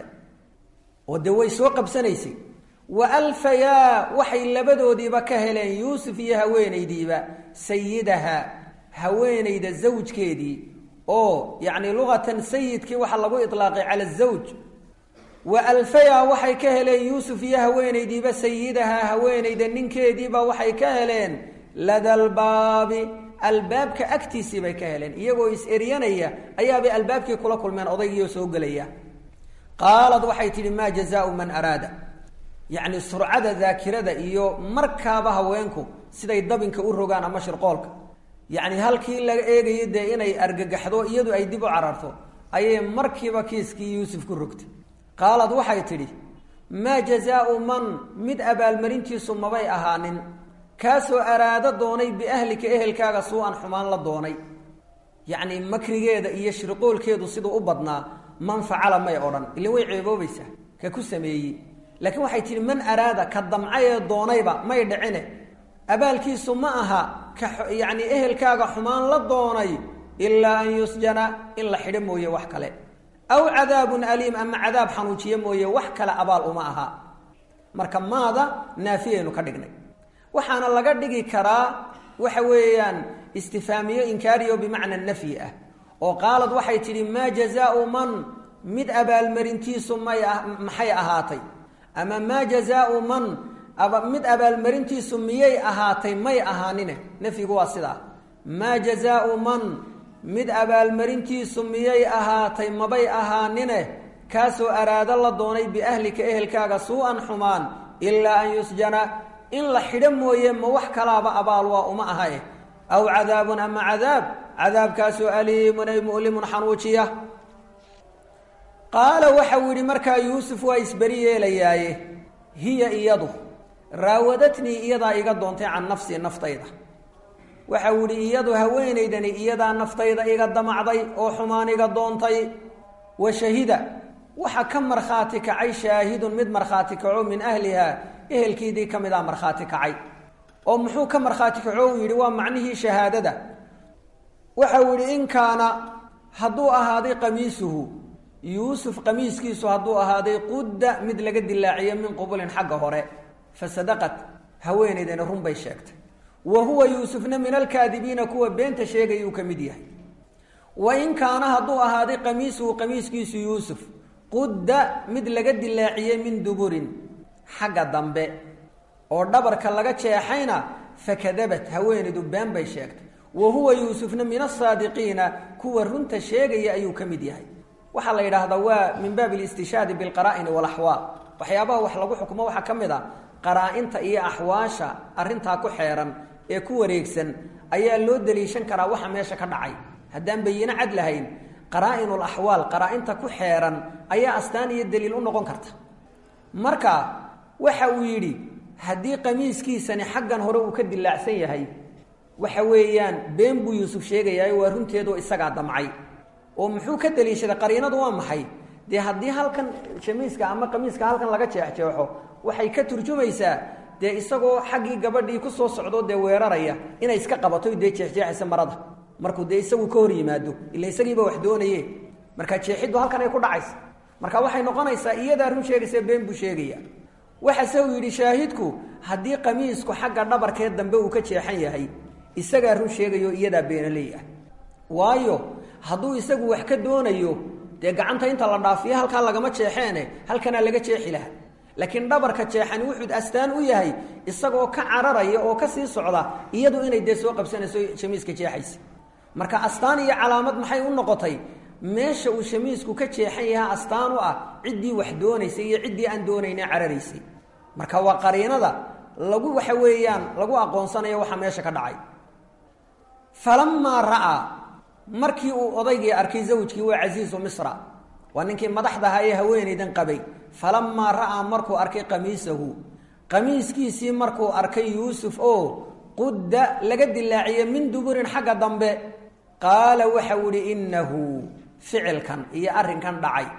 oo dee way soo qabsanaysay wa alfayaa waxay labadoodiiba ka heleen yuusuf iyo haweenaydiiba sayidaha haweenayda zawjkeedii oo yacni luqatan sayidkii waxaa lagu ilaaqay cala zawj wa alfayaa waxay ka heleen yuusuf iyo haweenaydiiba sayidaha haweenayda ninkeediiba waxay ka heleen ladalbaabi albaabka agtiisii bay ka heleen iyagoo is-eryanaya ayaabay albaabkii kula kulmeen odaygiioo soo gelaya qaalad waxay tidhi maa jazaau man araada yacni surcada daakirada iyo markaaba haweenku siday dabinka u rogaan ama shirqoolka yacni halkii laga eegayo dee inay argagaxdo iyadu ay dib u cararto ayay markiiba kiiskii yuusuf ku rogtay qaalad waxay tidhi maa jazaau man mid abaalmarintiisu mabay ahaanin kaasoo araado doonay biahlika ehelkaaga suu-an xumaan la doonay yacni makrigeeda iyo shirqoolkeedu siduu u badnaa man facala may odhan ilin way ceeboobaysaa ka ku sameeyey laakiin waxay tihi man araada ka damcay ee doonayba may dhicine abaalkiisu ma aha ka yacni ehelkaaga xumaan la doonay ilaa an yusjana in la xidho mooye wax kale aw cadaabun aliim ama cadaab xanuujiye mooye wax kale abaal uma aha marka maada naafiyaynu ka dhignay waxaana laga dhigi karaa waxa weeyaan istifaamiyo inkaariyo bimacna nafyi ah oo qaalad waxay tidhi maa jazaau man mid abaalmarintiisu may maxay ahaatay ama maa jazaau man mid abaalmarintiisu miyay ahaatay may ahaanine nafyigu waa sidaa maa jazaau man mid abaalmarintiisu miyay ahaatay mabay ahaanine kaasoo araado la doonay biahlika ehelkaaga suu-an xumaan ilaa an yusjana in la xidho mooye ma wax kalaaba abaal waa uma ahae aw cadaabun ama cadaab cadaabkaasoo aliimun ay mu'limun xanuujiya qaala waxau yidhi markaa yuusuf waa isberi yeelayaaye hiya iyadu raawadatnii iyadaa iga doontay can nafsii naftayda waxau yidhi iyadu haweenaydani iyadaa naftayda iga damacday oo xumaan iga doontay wa shahida waxa ka markhaati kacay shaahidun mid markhaati kaco min ahlihaa ehelkiidii ka mid a markhaati kacay oo muxuu ka markhaati kaco uu yidhi waa macnihii shahaadada waxau yidhi in kaana hadduu ahaaday qamiisuhu yuusuf qamiiskiisu hadduu ahaaday qudda mid laga dilaaciyo min qubulin xagga hore fa sadaqat haweenaydani run bay sheegtay wa huwa yuusufna min alkaadibiina kuwa beenta sheegayuu ka mid yahay wa in kaana hadduu ahaaday qamiisuhu qamiiskiisu yuusuf qudda mid laga dilaaciyey min duburin xagga dambe oo dhabarka laga jeexayna fakadabat haweenaydu been bay sheegtay wa huwa yuusufna min asaadiqiina kuwa runta sheegaya ayuu ka mid yahay waxaa la yidhaahdaa waa min baab listishaadi bilqaraa'ini walaxwaal waxyaabaha wax lagu xukumo waxaa ka mid a qaraa-inta iyo axwaasha arrintaa ku xeeran ee ku wareegsan ayaa loo daliishan karaa waxa meesha ka dhacay haddaan bayino cad lahayn qaraa-inul axwaal qaraa-inta ku xeeran ayaa astaan iyo daliil u noqon karta marka waxa uu yidhi haddii qamiiskiisani xaggan hore uu ka dilaacsan yahay waxa weeyaan been buu yuusuf sheegayaa waa runteedu isagaa damcay oo muxuu ka daliishaday qariinadu waa maxay dee haddii halkan shamiiska ama qamiiska halkan laga jeexjeexo waxay ka turjumaysaa dee isagoo xaggii gabadhii ku soo socdo dee weeraraya inay iska qabato dee jeexjeexaysa marada markuu dee isagu ka hor yimaado ila isagiiba wax doonaye marka jeexiddu halkan ay ku dhacaysa marka waxay noqonaysaa iyadaa run sheegaysa been buu sheegaya waxase uu yidhi shaahidku haddii qamiisku xagga dhabarkee dambe uu ka jeexan yahay isagaa run sheegayo iyadaa beenaley ah waayo hadduu isagu wax ka doonayo dee gacanta inta la dhaafiyo halkaa lagama jeexeene halkanaa laga jeexi laha laakiin dhabarka jeexani wuxuu astaan u yahay isagoo ka cararaya oo ka sii socda iyadu inay dee soo qabsanayso shamiiska jeexaysa marka astaan iyo calaamad maxay u noqotay meesha uu shamiisku ka jeexan yaha astaan u ah ciddii wax doonaysay iyo ciddii aan doonayna cararaysay marka waa qariinada lagu waxa weeyaan lagu aqoonsanayo waxa meesha ka dhacay falamaa ra'aa markii uu odaygii arkay zawjkii waa casiisu misra waa ninkii madaxdaha ee haweenaydan qabay falamaa ra'aa markuu arkay qamiisahu qamiiskiisii markuu arkay yuusuf oo qudda laga dilaaciyey min duburin xagga dambe qaala waxau ihi innahu ficilkan iyo arrinkan dhacay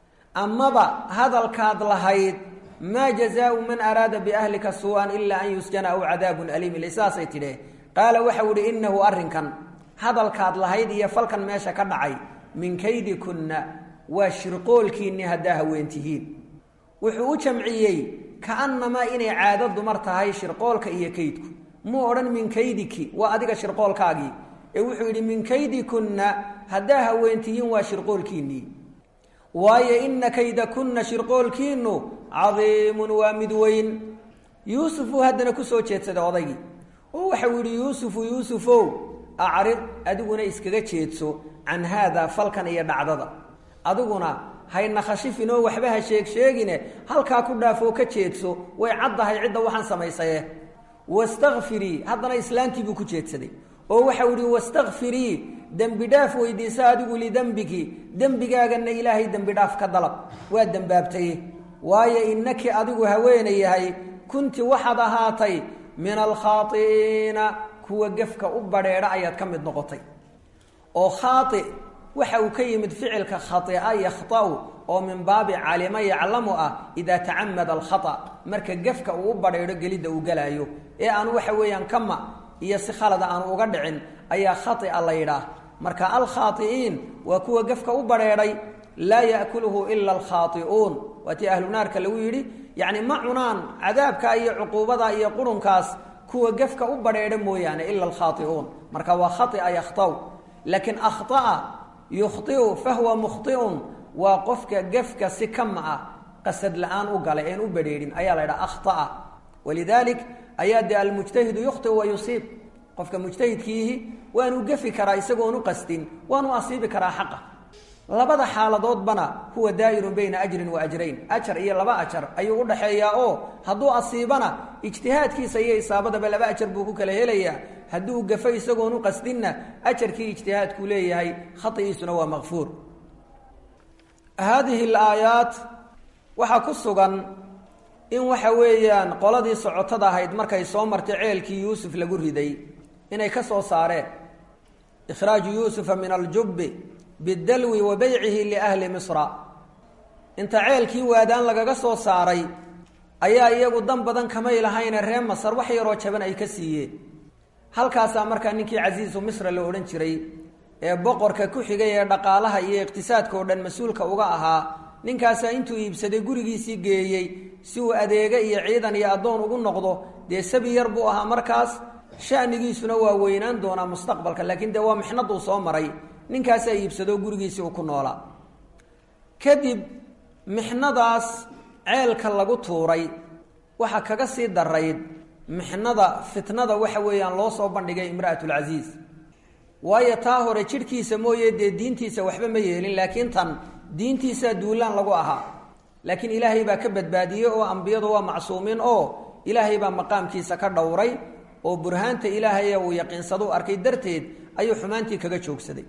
amaba hadalkaad lahayd maa jazaau man araada biahlika suu-an ilaa an yusjana aw cadaabun aliim ile saasay tidhe qaala waxau ihi innahu arrinkan hadalkaad lahayd iyo falkan meesha ka dhacay min kaydikunna waa shirqoolkiinni haddaa haweentihiin wuxuu u jamciyey kaannamaa inay caado dumar tahay shirqoolka iyo kaydku muu odhan min kaydiki waa adiga shirqoolkaagii ee wuxuu yidhi min kaydikunna haddaa haweentihiin waa shirqoolkiinnii waayo inna kaydakunna shirqoolkiinnu cadiimun waa mid weyn yuusufuu haddana kusoo jeedsaday odaygii oo waxau yidhi yuusufu yuusufow acrid adiguna iskaga jeedso can haadaa falkan iyo dhacdada adiguna hayna khashifinoo waxba ha sheeg sheegine halkaa ku dhaafoo ka jeedso way caddahay cidda waxaan samaysaye wastakfirii haddana islaantii buu ku jeedsaday oo waxau yihi wastakfirii dembi dhaaf weydiisa adigu lidembiki dembigaaganna ilaahay dembi dhaaf ka dalab waa dembaabtay waayo innaki adigu haweena yahay kunti waxaad ahaatay min alkhaai'iina kuwa gefka u badheedha ayaad ka mid noqotay oo khaai waxa uu ka yimid ficilka khaia yakhtau oo min baabi calima yaclamu ah idaa tacamada alkhata marka gefka uu u badheedho gelidda uu galaayo ee aanu waxa weeyaan kama iyo si khalada aanu uga dhicin ayaa khaia la yidhaah marka alkhaai'iin waa kuwa gefka u badheedhay laa yaakuluhu ila alkhaai'uun waa tii ahlu naarka lagu yidhi yacni ma cunaan cadaabka iyo cuquubada iyo qurunkaas kuwa gefka u badheedha mooyaane ila alkhaai'uun marka waa khaia yakhtaw laakiin akhطa'a yukhطiu fahuwa mukhطiun waa qofka gefka si kama ah qasad la-aan u galay een u badheedhin ayaa la ydhaha akhطa'a walidalik ayaa dee almujtahidu yukhطiu wa yusiib qofka mujtahidkiihi waanu gefi karaa isagoon u qastin waanu asiibi karaa xaqa labada xaaladoodbana huwa daa'irun bayna ajrin wa ajrayn ajar iyo laba ajar ayuu udhaxeeyaa oo hadduu asiibana ijtihaadkiisa iyo isaabadaba laba ajar buu ku kala helayaa hadduu gafo isagoon u qasdinna ajarkii ijtihaadkuu leeyahay khaigiisuna waa makfuur haadihi alaayaat waxaa ku sugan in waxa weeyaan qoladii socotada ahayd markay soo martay ceelkii yuusuf lagu riday inay ka soo saareen ikhraaju yuusufa min aljubbi bidalwi wa beycihi liahli misra inta ceelkii waadaan lagaga soo saaray ayaa iyagu dan badan kamay lahayne ree masar wax yaroo jaban ay ka siiyeen halkaasaa markaa ninkii casiisu misra la odhan jiray ee boqorka ku xigay ee dhaqaalaha iyo iqtisaadka oo dhan mas-uulka uga ahaa ninkaasaa intuu iibsaday gurigiisii geeyey si uu adeega iyo ciidan iyo addoon ugu noqdo dee sabi yar buu ahaa markaas shanigiisuna waa weynaan doonaa mustaqbalka laakiin dee waa mixnaduu soo maray ninkaasaa iibsado gurigiisii uu ku noolaa kadib mixnadaas ceelka lagu tuuray waxaa kaga sii darayd mixnada fitnada waxa weeyaan loo soo bandhigay imra'atulcasiis waayo taa hore jidhkiisa mooye dee diintiisa waxba ma yeelin laakiin tan diintiisaa duulaan lagu ahaa laakiin ilaahay baa ka badbaadiyey oo ambiyadu waa macsuumiin oo ilaahay baa maqaamkiisa ka dhowray oo burhaanta ilaahay uu yaqiinsaduu arkay darteed ayuu xumaantii kaga joogsaday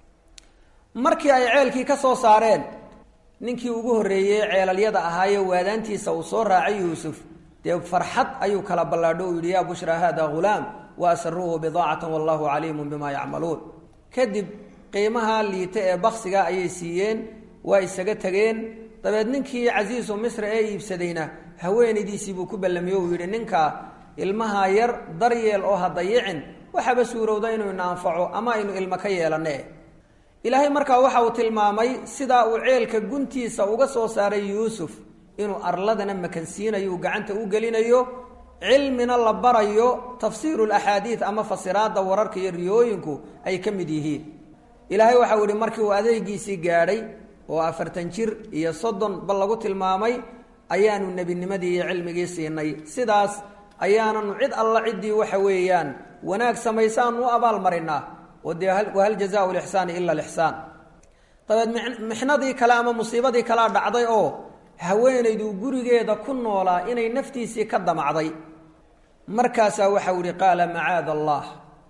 markii ay ceelkii ka soo saareen ninkii ugu horreeyey ceelalyada ahaaye waadaantiisa uu soo raacay yuusuf dee farxad ayuu kala ballaadho uu yidhi yaa bushraa haada ghulaam wa asaruuhu bidaacatan wallahu caliimun bima yacmaluun kadib qiimaha liita ee baksiga ayay siiyeen waa isaga tegeen dabeed ninkii casiisu misra ee iibsadayna haweenaydiisii buu ku ballamiyey uu yidhi ninka ilmaha yar daryeel oo ha dayicin waxaaba suurowda inuu ina anfaco ama aynu ilmo ka yeelanne ilaahay markaa waxa uu tilmaamay sidaa uu ceelka guntiisa uga soo saaray yuusuf inuu arladana makansiinayo uu gacanta u gelinayo cilmina la barayo tafsiiru laxaadiid ama fasiraadda wararka iyo riyooyinku ay ka mid yihiin ilaahay waxau yihi markii uu adeegiisii gaadhay oo afartan jir iyo soddon bal lagu tilmaamay ayaanu nebinimadii iyo cilmigii siinay sidaas ayaananu cid alla ciddii waxa weeyaan wanaag samaysaanu u abaalmarinaa oo dee wahal jazaau lixsaani ila lixsaan dabeed mixnadii kale ama musiibadii kalea dhacday oo haweenaydu gurigeeda ku noolaa inay naftiisii ka damacday markaasaa waxau yihi qaala macaada allah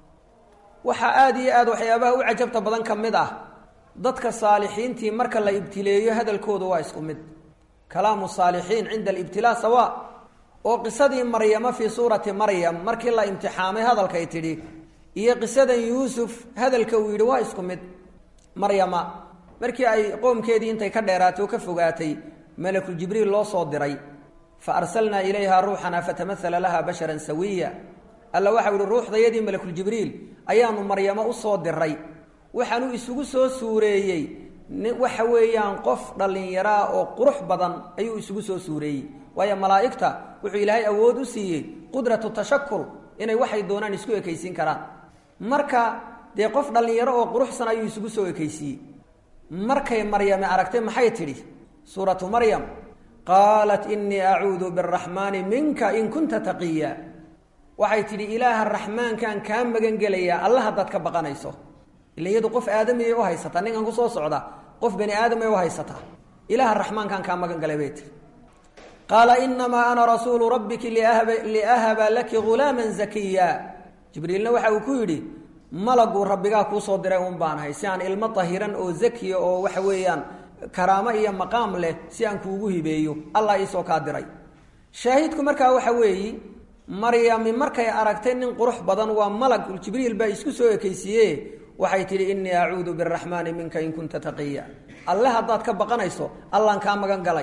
waxaa aada iyo aad waxyaabaha u cajabta badan ka mid ah dadka saalixiintii marka la ibtileeyo hadalkooda waa isku mid kalaamu saalixiin cinda alibtilaa sawa oo qisadii maryama fii suurati maryam markii la imtixaamay hadalkay tidhi iyo qisadan yuusuf hadalka uu yidhi waa isku mid maryama markii ay qoomkeedii intay ka dheeraatay oo ka fogaatay malakuljibriil loo soo diray fa arsalnaa ilayha ruuxana fatamahala laha basharan sawiya alla waxau yihi ruuxdayadii malakuljibriil ayaanu maryamo usoo diray waxaanu isugu soo suureeyey waxa weeyaan qof dhallinyaraa oo qurux badan ayuu isugu soo suureeyey waayo malaa'igta wuxuu ilaahay awood u siiyey qudratu tashakur inay waxay doonaan isku ekaysiin karaan marka dee qof dhallinyaro oo quruxsan ayuu isugu soo ekaysiiyey markay maryame aragtay maxay tidhi suuratu maryam qaalat inii acuudu biraxmaani minka in kunta taqiya waxay tidhi ilaaha raxmaankaan kaa magan gelayaa alla haddaad ka baqanayso ila iyadu qof aadamiyay u haysataa ninkan kusoo socda qof bani aadamay u haysataa ilaaha raxmaankaan kaa magan galay bay tihi qaala inamaa ana rasuulu rabbiki liahaba laki ghulaaman zakiya jibriilna waxa uu ku yidhi malaguu rabbigaa kuusoo diray un baan ahay si aan ilmo tahiran oo zakiya oo waxa weeyaan karaamo iyo maqaam leh si aan kuugu hibeeyo allah iisoo kaa diray shaahidku markaa waxa weeyi maryami markay aragtay nin qurux badan waa malag jibriil baa isku soo ekaysiiye waxay tidhi inii acuudu biraxmaani minka in kunta taqiya alle haddaad ka baqanayso allaan kaa magan galay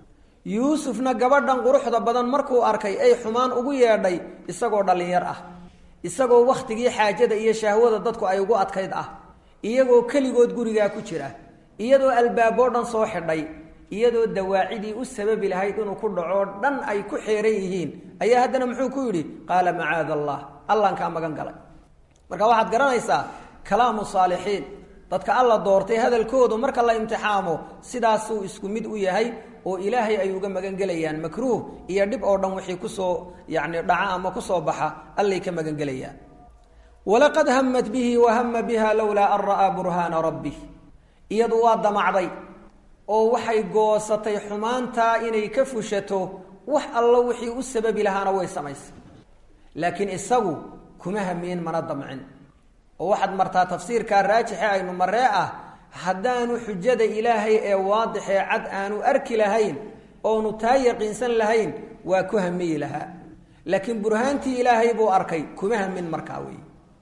yuusufna gabadhan quruxda badan markuu arkay ay xumaan ugu yeedhay isagoo dhallinyar ah isagoo wakhtigii xaajada iyo shahwada dadku ay ugu adkayd ah iyagoo keligood gurigaa ku jira iyadoo albaaboo dhan soo xidhay iyadoo dawaacidii u sababi lahayd inuu ku dhacoo dhan ay ku xeeran yihiin ayaa haddana muxuu ku yidhi qaala macaada allah allaan kaa magan galay marka waxaad garanaysaa kalaamu saalixiin dadka alla doortay hadalkoodu marka la imtixaamo sidaasuu isku mid u yahay oo ilaahay ay uga magan gelayaan makruuh iyo dhib oo dhan wixii kusoo yacni dhaca ama kusoo baxa allay ka magan gelayaan walaqad hamat bihi wahama biha lowlaa an ra'aa burhaana rabbih iyadu waa damacday oo waxay goosatay xumaantaa inay ka fushato wax allo wixii u sababi lahaana way samaysay laakiin isagu kuma hamiyin mana damcin oo waxaad martaa tafsiirkaa raajixe aynu maree ah haddaanu xujada ilaahay ee waadixee cad aanu arki lahayn oonu taa yaqiinsan lahayn waa ku hamiyi lahaa laakiin burhaantii ilaahay buu arkay kuma hamin markaa wey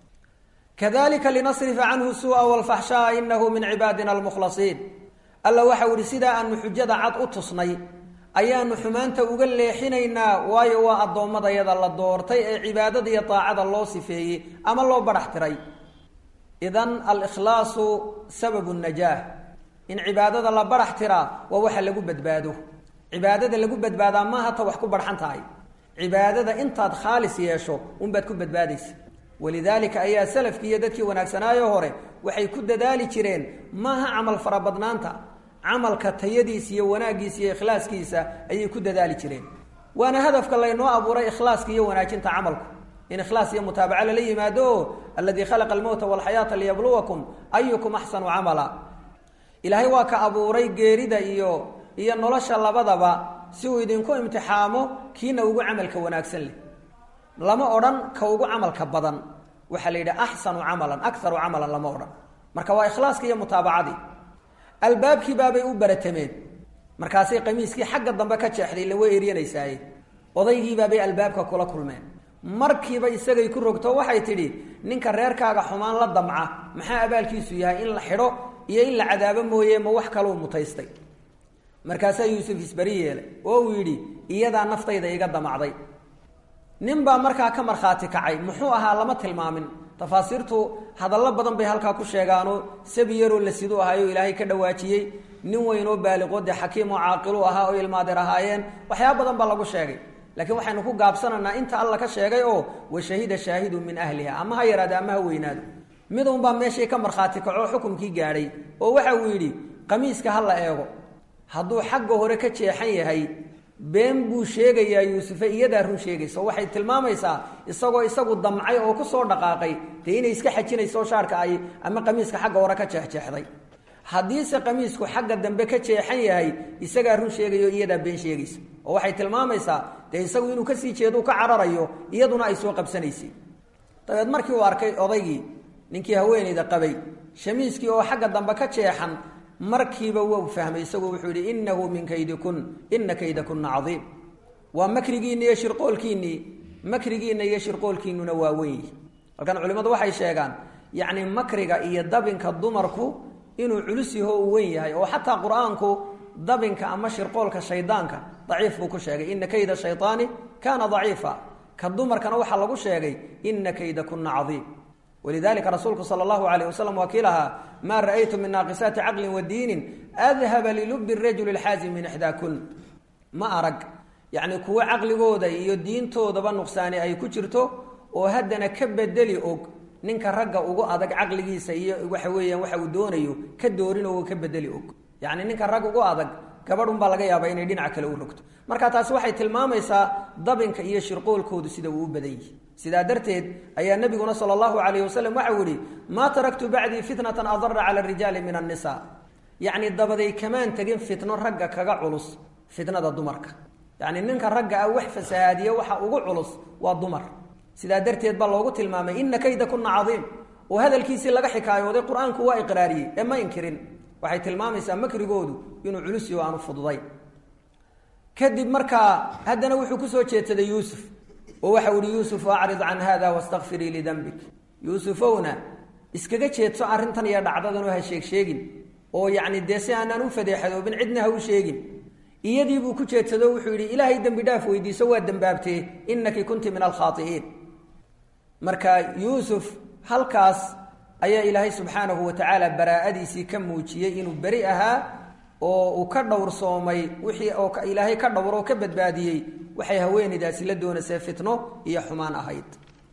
kadalika linasrifa canhu suu'a walfaxshaa inahu min cibaadina almukhlasiin alla waxau ihi sidaa aanu xujada cad u tusnay ayaanu xumaanta uga leexinaynaa waayo waa addoommadayada la doortay ee cibaadada iyo daacada loo sifeeyey ama loo badhax tiray idan alikhlaasu sababu najaah in cibaadada la badhax tiraa waa waxa lagu badbaado cibaadada lagu badbaadaa maaha ta wax ku barxan tahay cibaadada intaad khaalis yeesho unbaad ku badbaadaysa walidaalika ayaa salafkii iyo dadkii wanaagsanaayo hore waxay ku dadaali jireen maaha camal farabadnaanta camalka tayadiisa iyo wanaaggiisa iyo ikhlaaskiisa ayay ku dadaali jireen waana hadafka laynoo abuuray ikhlaaska iyo wanaajinta camalku in ikhlaas iyo mutaabaca lala yimaado o aladii khalaqa almowta walxayaata liyabluwakum ayukum axsanu camala ilaahay waa ka abuuray geerida iyo iyo nolosha labadaba si uu idinku imtixaamo kiina ugu camalka wanaagsan leh lama odhan ka ugu camalka badan waxaa la yidhi axsanu camalan akaru camalan lama odhan marka waa ikhlaaska iyo mutaabacadii albaabkii baabay u baratameen markaasay qamiiskii xagga dambe ka jeexday ila way eryanaysaay odaygiibaabay albaabka kula kulmeen markiiba isagay ku rogto waxay tidhi ninka reerkaaga xumaan la damca maxaa abaalkiisu yahay in la xidho iyo in la cadaabo mooye ma wax kaluu mutaystay markaasaa yuusuf isberi yeelay oo uu yidhi iyadaa naftayda iga damacday nin baa markaa ka markhaati kacay muxuu ahaa lama tilmaamin tafaasiirtu hadallo badan bay halkaa ku sheegaano sabi yaroo la siduu ahaayo ilaahay ka dhawaajiyey nin weynoo baaliqoo dee xakiimoo caaqilu ahaa oo ilmaadir ahaayeen waxyaaba badan baa lagu sheegay laakiin waxaynu ku gaabsanaynaa inta alla ka sheegay oo wa shahida shaahidun min ahliha ama ha yaraado ama ha weynaado mid unbaa meeshii ka markhaati kaco xukumkii gaadhay oo waxa uu yidhi qamiiska ha la eego hadduu xagga hore ka jeexan yahay been buu sheegayaa yuusufe iyadaa run sheegaysa waxay tilmaamaysaa isagoo isagu damcay oo kusoo dhaqaaqay dee inay iska xajinayso shaarka ay ama qamiiska xagga hore ka jeexjeexday haddiise qamiisku xagga dambe ka jeexan yahay isagaa run sheegayo iyadaa been sheegaysa oo waxay tilmaamaysaa dee isagu inuu kasii jeedu ka cararayo iyaduna ay soo qabsanaysay dabeed markii uu arkay odaygii ninkii haweenayda qabay shamiiskii oo xagga dambe ka jeexan markiiba wuu fahmay isagu wuxuu yidhi inahu min kaydikun ina kaydakuna cadiim waa makrigiinni iyo shirqoolkiinnii makrigiinna iyo shirqoolkiinnuna waa weyn halkan culimmadu waxay sheegaan yacni makriga iyo dabinka dumarku inuu culus yaho uu weyn yahay oo xataa qur-aanku dabinka ama shirqoolka shaydaanka daciif buu ku sheegay ina kayda shayطaani kaana daciifa ka dumarkana waxaa lagu sheegay ina kaydakuna cadiim walidalika rasuulku sala allahu alayh wasalam waa kii lahaa maa ra'aytu min naaqisaati caqlin wa diinin adhaba lilubi rajuli lxaazim min ixdaa kun ma arag yacni kuwo caqligooda iyo diintoodaba nuqsaani ay ku jirto oo haddana ka bedeli og ninka ragga ugu adag caqligiisa iyo waxa weeyaan waxa uu doonayo ka doorin oo ka bedeli og yacni ninka rag ugu adag gabadh unbaa laga yaabaa inay dhinac kale u rogto marka taasi waxay tilmaamaysaa dabinka iyo shirqoolkoodu sida uu u badan yihi sidaa darteed ayaa nabiguna sala allahu calayh wasalam waxau yihi maa taraktu bacdii fitnatan adara cala arijaali min annisa yacni dabaday kamaan tegin fitno ragga kaga culus fitnada dumarka yacni ninka ragga ah wax fasahaadiye waxa ugu culus waa dumar sidaa darteed baa loogu tilmaamay ina kayda kuna cadiim oo hadalkiisii laga xikaayooday qur-aanku waa iqraariyey ee ma inkirin waxay tilmaamaysaa makrigoodu inuu culus yaho aanu fududayn kadib markaa haddana wuxuu kusoo jeedsaday yuusuf oo waxau ihi yuusuf acrid can hada wastakfirii lidambik yuusufowna iskaga jeedso arrintan iyo dhacdadan oo ha sheeg sheegin oo yacni dee si aanaan u fadeexadoobin cidna ha u sheegin iyadiibuu ku jeedsado wuxuu yidhi ilaahay dembi dhaaf weydiiso waa dembaabtee inaki kunti min alkhaai'iin marka yuusuf halkaas ayaa ilaahay subxaanahu wa tacaala baraa'adiisii ka muujiyey inuu beri ahaa oo uu ka dhowrsoomay wixii oo ilaahay ka dhowr oo ka badbaadiyey waxay haweenaydaasi la doonaysee fitno iyo xumaan ahayd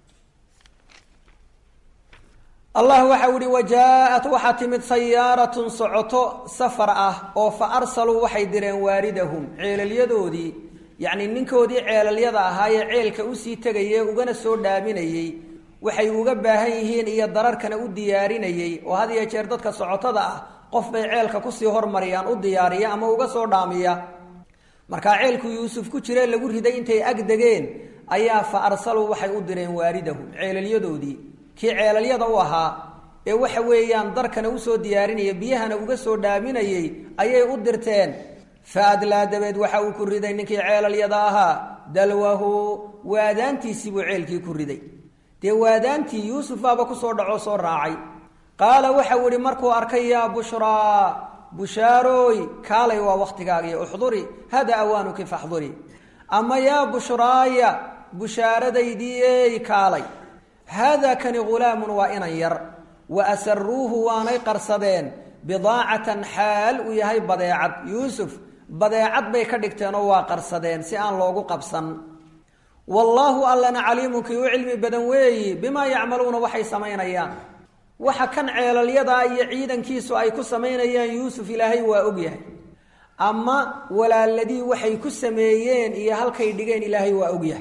allah waxau ihi wajaa-at waxaa timid sayaaratun socoto safar ah oo fa arsaluu waxay direen waaridahum ceelalyadoodii yacni ninkoodii ceelalyada ahaayee ceelka usii tegayee ugana soo dhaaminayey waxay uga baahan yihiin iyo dararkana u diyaarinayey oo had iyo jeer dadka socotada ah qof bay ceelka kusii hormariyaan u diyaariya ama uga soo dhaamiya markaa ceelku yuusuf ku jire lagu riday intay ag degeen ayaa fa arsaluu waxay u direen waaridahum ceelalyadoodii kii ceelalyada u ahaa ee waxa weeyaan darkana usoo diyaarinaya biyahana uga soo dhaaminayey ayay u dirteen fa adlaa dabeed waxa uu ku riday ninkii ceelalyada ahaa dalwahu waadaantiisii buu ceelkii ku riday dee waadaantii yuusuf baaba kusoo dhacoo soo raacay qaala waxau ihi markuu arkay yaa bushraa bushaarooy kaalay waa wakhtigaagii uxduri hada awaanuki faxduri ama yaa bushraaya bushaaradaydii kaalay haadaa kani ghulaamun waa inan yar wa asaruuhu waanay qarsadeen bidaacatan xaal uu yahay badeecad yuusuf badeecad bay ka dhigteenoo waa qarsadeen si aan loogu qabsan wallaahu allana caliimun kii u cilmi badan weeyi bimaa yacmaluuna waxay samaynayaan waxa kan ceelalyadaa iyo ciidankiisu ay ku samaynayaan yuusuf ilaahay waa ogyahay ama walaaladii waxay ku sameeyeen iyo halkay dhigeen ilaahay waa ogyahay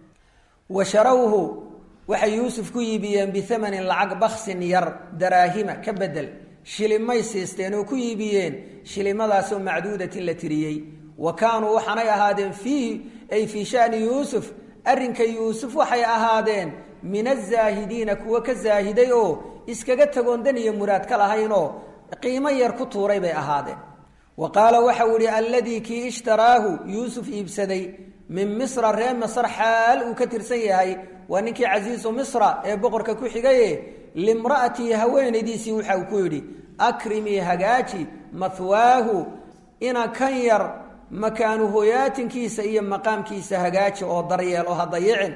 wa sharawhu waxay yuusuf ku iibiyeen biamanin lacag baksin yar daraahima ka bedel shilimay siisteen oo ku iibiyeen shilimadaasoo macduudatin la tiriyey wa kaanuu waxaanay ahaadeen fiihi ay fii shani yuusuf arrinka yuusuf waxay ahaadeen min azaahidiina kuwa ka zaahiday oo iskaga tagoon dan iyo muraad ka lahaynoo qiimo yar ku tuuray bay ahaadeen wa qaala waxau ihi alladii kii ishtaraahu yuusuf iibsaday min misra ree masr xaal uu ka tirsan yahay waa ninkii casiisu misra ee boqorka ku xigaye limra'atii haweenaydiisii waxa uu ku yidhi akrimii hagaaji mahwaahu ina kan yar makaanu hoyaatinkiisa iyo maqaamkiisa hagaaji oo daryeel oo ha dayicin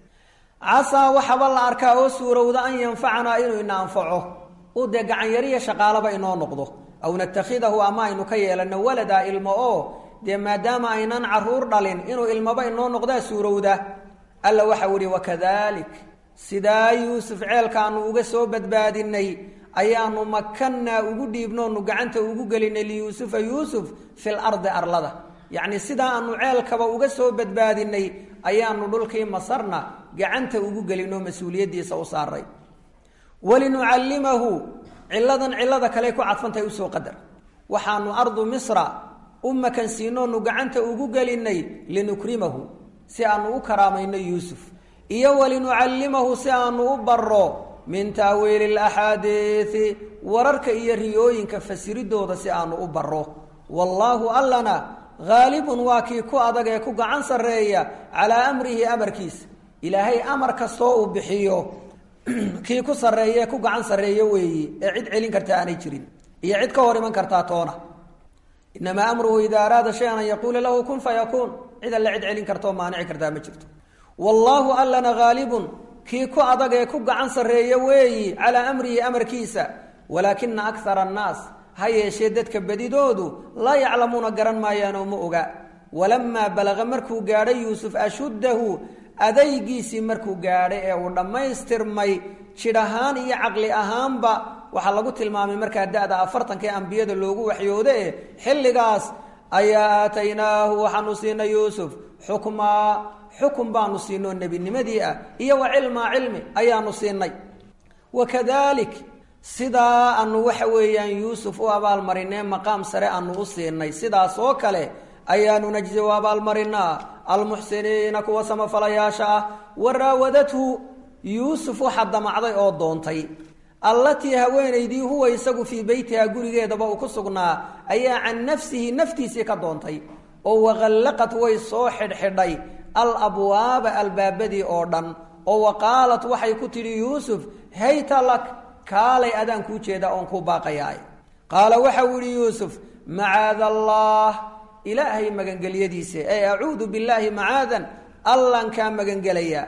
casaa waxaba la arkaa oo suurowda an yanfacanaa inuu ina anfaco u dee gacanyariya shaqaalaba inoo noqdo aw natakhidahu ama aynu ka yeelano waladaa ilmo oo dee maadaama aynan caruur dhalin inuu ilmaba inoo noqdaa suurowda alla waxau ihi wakadalik sidaa yuusuf ceelkaanu uga soo badbaadinay ayaanu makannaa ugu dhiibnoonu gacanta ugu gelinay liyuusufa yuusuf fil ardi arlada yacni sidaa aanu ceelkaba uga soo badbaadinay ayaanu dhulkii masarna gacanta ugu gelinoo mas-uuliyaddiisa u saaray walinucallimahu ciladan cilada kale ku cadfantahay usoo qadar waxaanu ardu misra u makansiinoonu gacanta ugu gelinay linukrimahu si aanu u karaamayno yuusuf iyo walinucallimahu si aanu u baro min taawiili laxaadiisi wararka iyo riyooyinka fasiridooda si aanu u baro wallaahu allana haalibun waa kii ku adag ee ku gacan sarreeya calaa amrihi amarkiisa ilaahay amar kastoo uu bixiyo kii ku sarreeye ku gacan sarreeye weeyi ee cid celin karta aanay jirin iyo cid ka hor iman kartaa toona inamaa amruhu idaa araada shay-an an yaquula lahu kun fayakuun cid alle cid celin kartaoo maanici kartaa ma jirto wallaahu allana haalibun kii ku adag ee ku gacan sarreeye weeyi calaa amrihi amarkiisa walaakina akara annaas ha yeeshee dadka bedidoodu laa yaclamuuna garan maayaanoo ma oga walamaa balaqa markuu gaadhay yuusuf ashuddahu adaygiisii markuu gaadhay ee uu dhammaystirmay jidh ahaan iyo caqli ahaanba waxaa lagu tilmaamay markaa da-da afartanka ee ambiyada loogu waxyoode e xilligaas ayaa aataynaahu waxaanu siinay yuusuf xukmaa xukun baanu siinoo nebinimadii ah iyo wa cilmaa cilmi ayaanu siinay wakadalik sidaa aanu waxa weeyaan yuusuf u abaalmarinee maqaam sare aanu u siinay sidaas oo kale ayaanu najzi u abaalmarinaa almuxsiniina kuwa samafalayaasha ah wa raawadathu yuusuf waxaa damacday oo doontay allatii haweenaydii huwa isagu fii beytiha gurigeedaba uu ku sugnaa ayaa can nafsihi naftiisii ka doontay oo waqallaqat way soo xidhxidhay al abwaaba albaabadii oo dhan oo wa qaalat waxay ku tidhi yuusuf hayta lak kaalay adaan kuu jeeda oon kuu baaqayaay qaala waxau yihi yuusuf macaada allah ilaahay magangelyadiisa ee acuudu billaahi macaadan allan kaa magangelayaa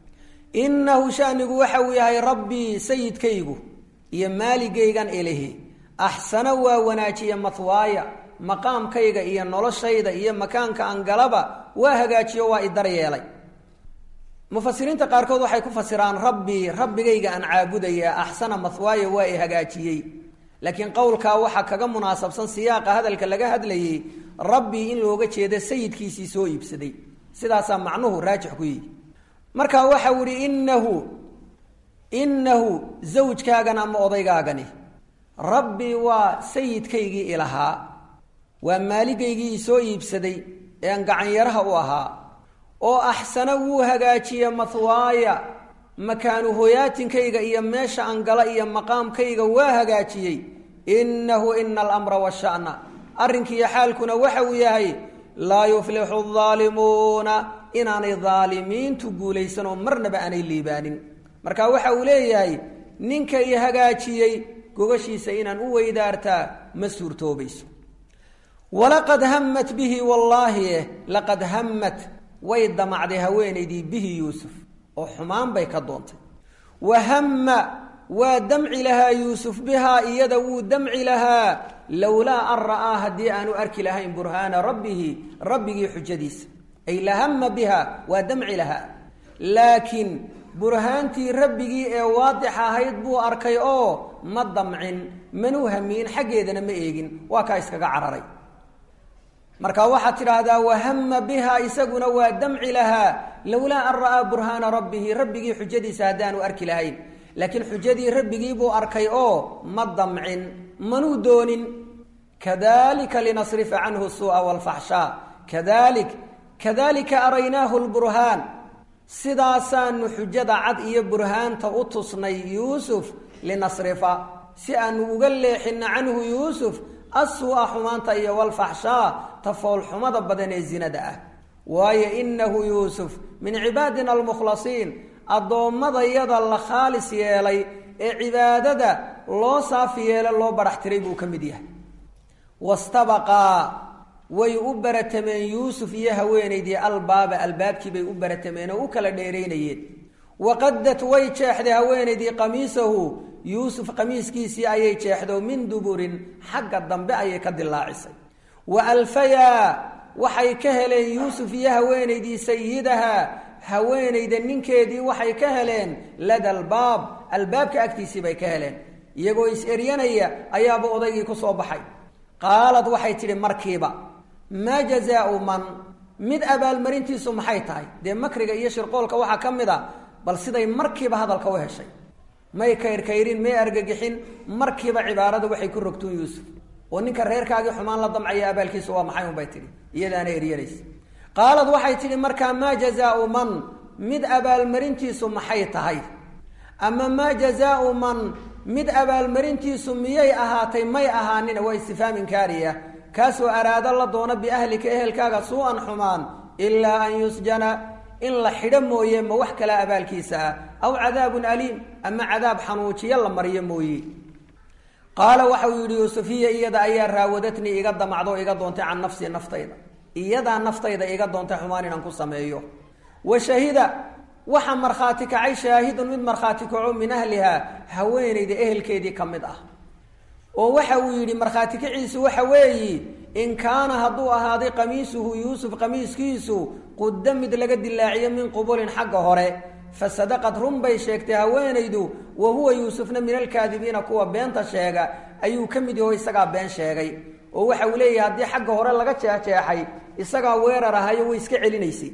innahu shanigu waxa uu yahay rabbii sayidkaygu iyo maaligaygan ilahi axsana waa wanaajiya mahwaaya maqaamkayga iyo noloshayda iyo makaanka aan galaba waa hagaajiyo waa idar yeelay mufasiriinta qaarkood waxay ku fasiraan rabbii rabbigayga aan caabudaya axsana mahwaaya waa i hagaajiyey laakiin qowlkaa waxaa kaga munaasabsan siyaaqa hadalka laga hadlayay rabbii in looga jeeda sayidkiisii soo iibsaday sidaasaa macnuhu raajix ku yihi marka waxau ihi inahu inahu zawjkaagan ama odaygaagani rabbii waa sayidkaygii ilahaa waa maaligaygii isoo iibsaday ee aan gacanyaraha u ahaa oo axsana wuu hagaajiye mahwaaya makaanu hoyaatinkayga iyo meesha aan gala iyo maqaamkayga waa hagaajiyey innahu ina alamra washa'na arrinkiiyo xaalkuna waxa uu yahay laa yuflixu aalimuuna inaanay daalimiintu guulaysan oo marnaba aanay liibaanin marka waxa uu leeyahay ninka i hagaajiyey gogashiisa inaan u weydaartaa ma suurtoobayso walaqad hammat bihi wallaahi laqad hammat way damacday haweenaydii bihi yuusuf oo xumaan bay ka doontay wa hamma waa damci lahaa yuusuf bihaa iyada wuu damci lahaa lowlaa an ra'aa haddii aanu arki lahayn burhaana rabbihi rabbigii xujadiisa ay lahama biha waa damci lahaa laakiin burhaantii rabbigii ee waadix ahayd buu arkay oo ma damcin manuu hamiin xaggeedana ma eegin waa kaa iskaga cararay marka waxaad tidhaahdaa wahama biha isaguna waa damci lahaa lowlaa an ra'aa burhaana rabbihi rabbigii xujadiisa haddaanu arki lahayn laakiin xujadii rabbigii buu arkay oo ma damcin manuu doonin kadalika linasrifa canhu suu'a waalfaxshaa kadalik kadalika araynaahu lburhaan sidaasaanu xujada cad iyo burhaanta u tusnay yuusuf linasrifa si aanu uga leexino canhu yuusuf assuu'a xumaanta iyo walfaxshaa tafoolxumada badan ee zinada ah waayo inahu yuusuf min cibaadina almukhlasiin addoommadayada la khaalis yeelay ee cibaadada loo saafi yeela loo barax tiray buu ka mid yahay wastabaqaa way u baratameen yuusuf iyo haweenaydii albaaba albaabkii bay u baratameen oo u kala dheeraynayeen waqadat way jeexday haweenaydii qamiisahu yuusuf qamiiskiisii ayay jeexdo min duburin xagga dambe ayay ka dilaacisay wa alfayaa waxay ka heleen yuusuf iyo haweenaydii sayidaha haweenayda ninkeedii waxay ka heleen lada albaab albaabka agtiisii bay ka heleen iyagoo is-eryanaya ayaaba odaygii ku soo baxay qaalad waxay tidhi markiiba maa jazaau man mid abaalmarintiisu maxay tahay dee makriga iyo shirqoolka waxaa ka mid a bal siday markiiba hadalka u heshay may kayrkayrin may argagixin markiiba cibaarada waxay ku rogtuun yuusuf oo ninka reerkaagii xumaan la damcaya abaalkiisu waa maxay unbay tidhi iyadaana eryanaysa qaalad waxay tidhi markaa maa jazaau man mid abaalmarintiisu maxay tahay ama maa jazaau man mid abaalmarintiisu miyay ahaatay may ahaanin waa istifhaam inkaariya kaasoo araado la doono biahlika ehelkaaga suu-an xumaan ilaa an yusjana in la xidho mooye ma wax kala abaalkiisa ah aw cadaabun aliim ama cadaab xanuujiyo la mariyo mooye qaala waxau yidhi yuusufiya iyada ayaa raawadatnii iga damacdo iga doontay can nafsii naftayda iyadaa naftayda iga doontay xumaan inaan ku sameeyo wa shahida waxa markhaati kacay shaahidun mid markhaati kaco min ahlihaa haweenayda ehelkeedii ka mid ah oo waxa uu yidhi markhaati kaciisu waxa weeyi in kaana hadduu ahaaday qamiisuhu yuusuf qamiiskiisu qudda mid laga dilaaciyo min qubulin xagga hore fa sadaqad run bay sheegtay haweenaydu wa huwa yuusufna min alkaadibiina kuwa beenta sheega ayuu ka mid yaho isagaa been sheegay oo waxa uu leeyahay haddii xagga hore laga jeexjeexay isagaa weerar ahayo way iska celinaysay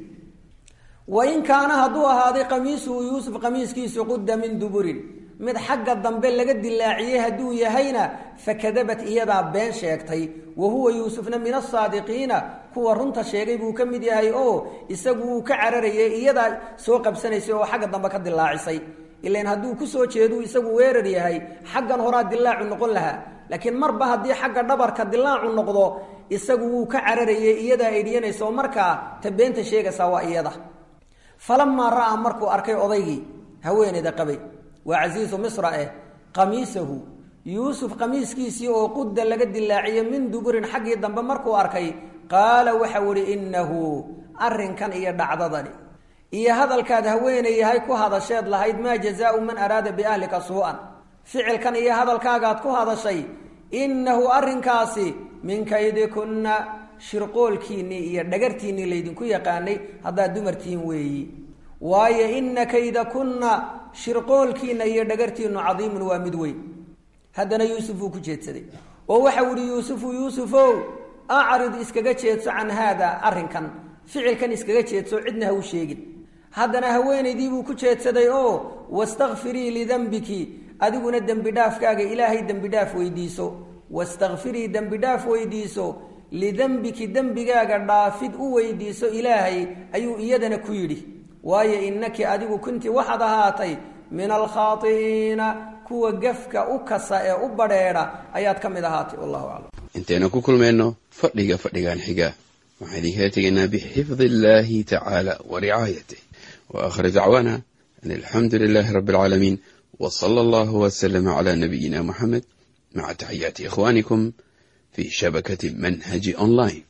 wa in kaana hadduu ahaaday qamiisuhu yuusuf qamiiskiisu qudda min duburin mid xagga dambe laga dilaaciyey hadduu yahayna fakadabat iyadaa been sheegtay wa huwa yuusufna min asaadiqiina kuwa runta sheegay buu ka mid yahay oo isagu wuu ka cararayay iyadaa soo qabsanaysay oo xagga dambe ka dilaacisay ilan hadduu kusoo jeeduu isagu weerar yahay xaggan horaa dilaacu noqon lahaa laakiin marba haddii xagga dhabarka dilaacu noqdo isagu wuu ka cararayay iyadaa edhiyanaysa oo markaa ta beenta sheegaysaa waa iyada falamaa ra'aa markuu arkay odaygii haweeneyda qabay waa casiisu misra eh qamiisahu yuusuf qamiiskiisii oo qudda laga dilaaciyo min duburin xaggii dambe markuu arkay qaala waxau ihi innahu arrinkan iyo dhacdadani iyo hadalkaad haweeney yahay ku hadasheed lahayd maa jazaau man araada biahlika suu-an ficilkan iyo hadalkaagaad ku hadashay innahu arrinkaasi min kaydikunna shirqoolkiinnii iyo dhagartiinnii laydinku yaqaanay haddaad dumartihiin weeyi waayo inna kaydakunna shirqoolkiinna iyo dhagartiinnu cadiimun waa mid weyn haddana yuusuf uu ku jeedsaday oo waxau ihi yuusufu yuusufow acrid iskaga jeedso can haada arrinkan ficilkan iskaga jeedso cidna ha u sheegin haddana haweenaydiibuu ku jeedsaday oo wastakfirii lidambiki adiguna dembi dhaafkaaga ilaahay dembi dhaaf weydiiso wastakfirii dembi dhaaf weydiiso lidembiki dembigaaga dhaafid u weydiiso ilaahay ayuu iyadana ku yidhi waayo innaki adigu kunti waxaad ahaatay min alkhaai'iina kuwa gefka u kasa ee u badheedha ayaad ka mid ahaatay wallahu aclam intaynu ku kulmayno fadhiga fadhigan xiga waxaan idinkala tegaynaa bixifdi illahi tacaala wa ricaayatih wa aakhir dacwaana an alxamdu lilahi rabbi alcaalamiin w sala allahu wslama cla nabiyina muxamed maca taxiyaati ikhwanikum fi shabakati manhaji online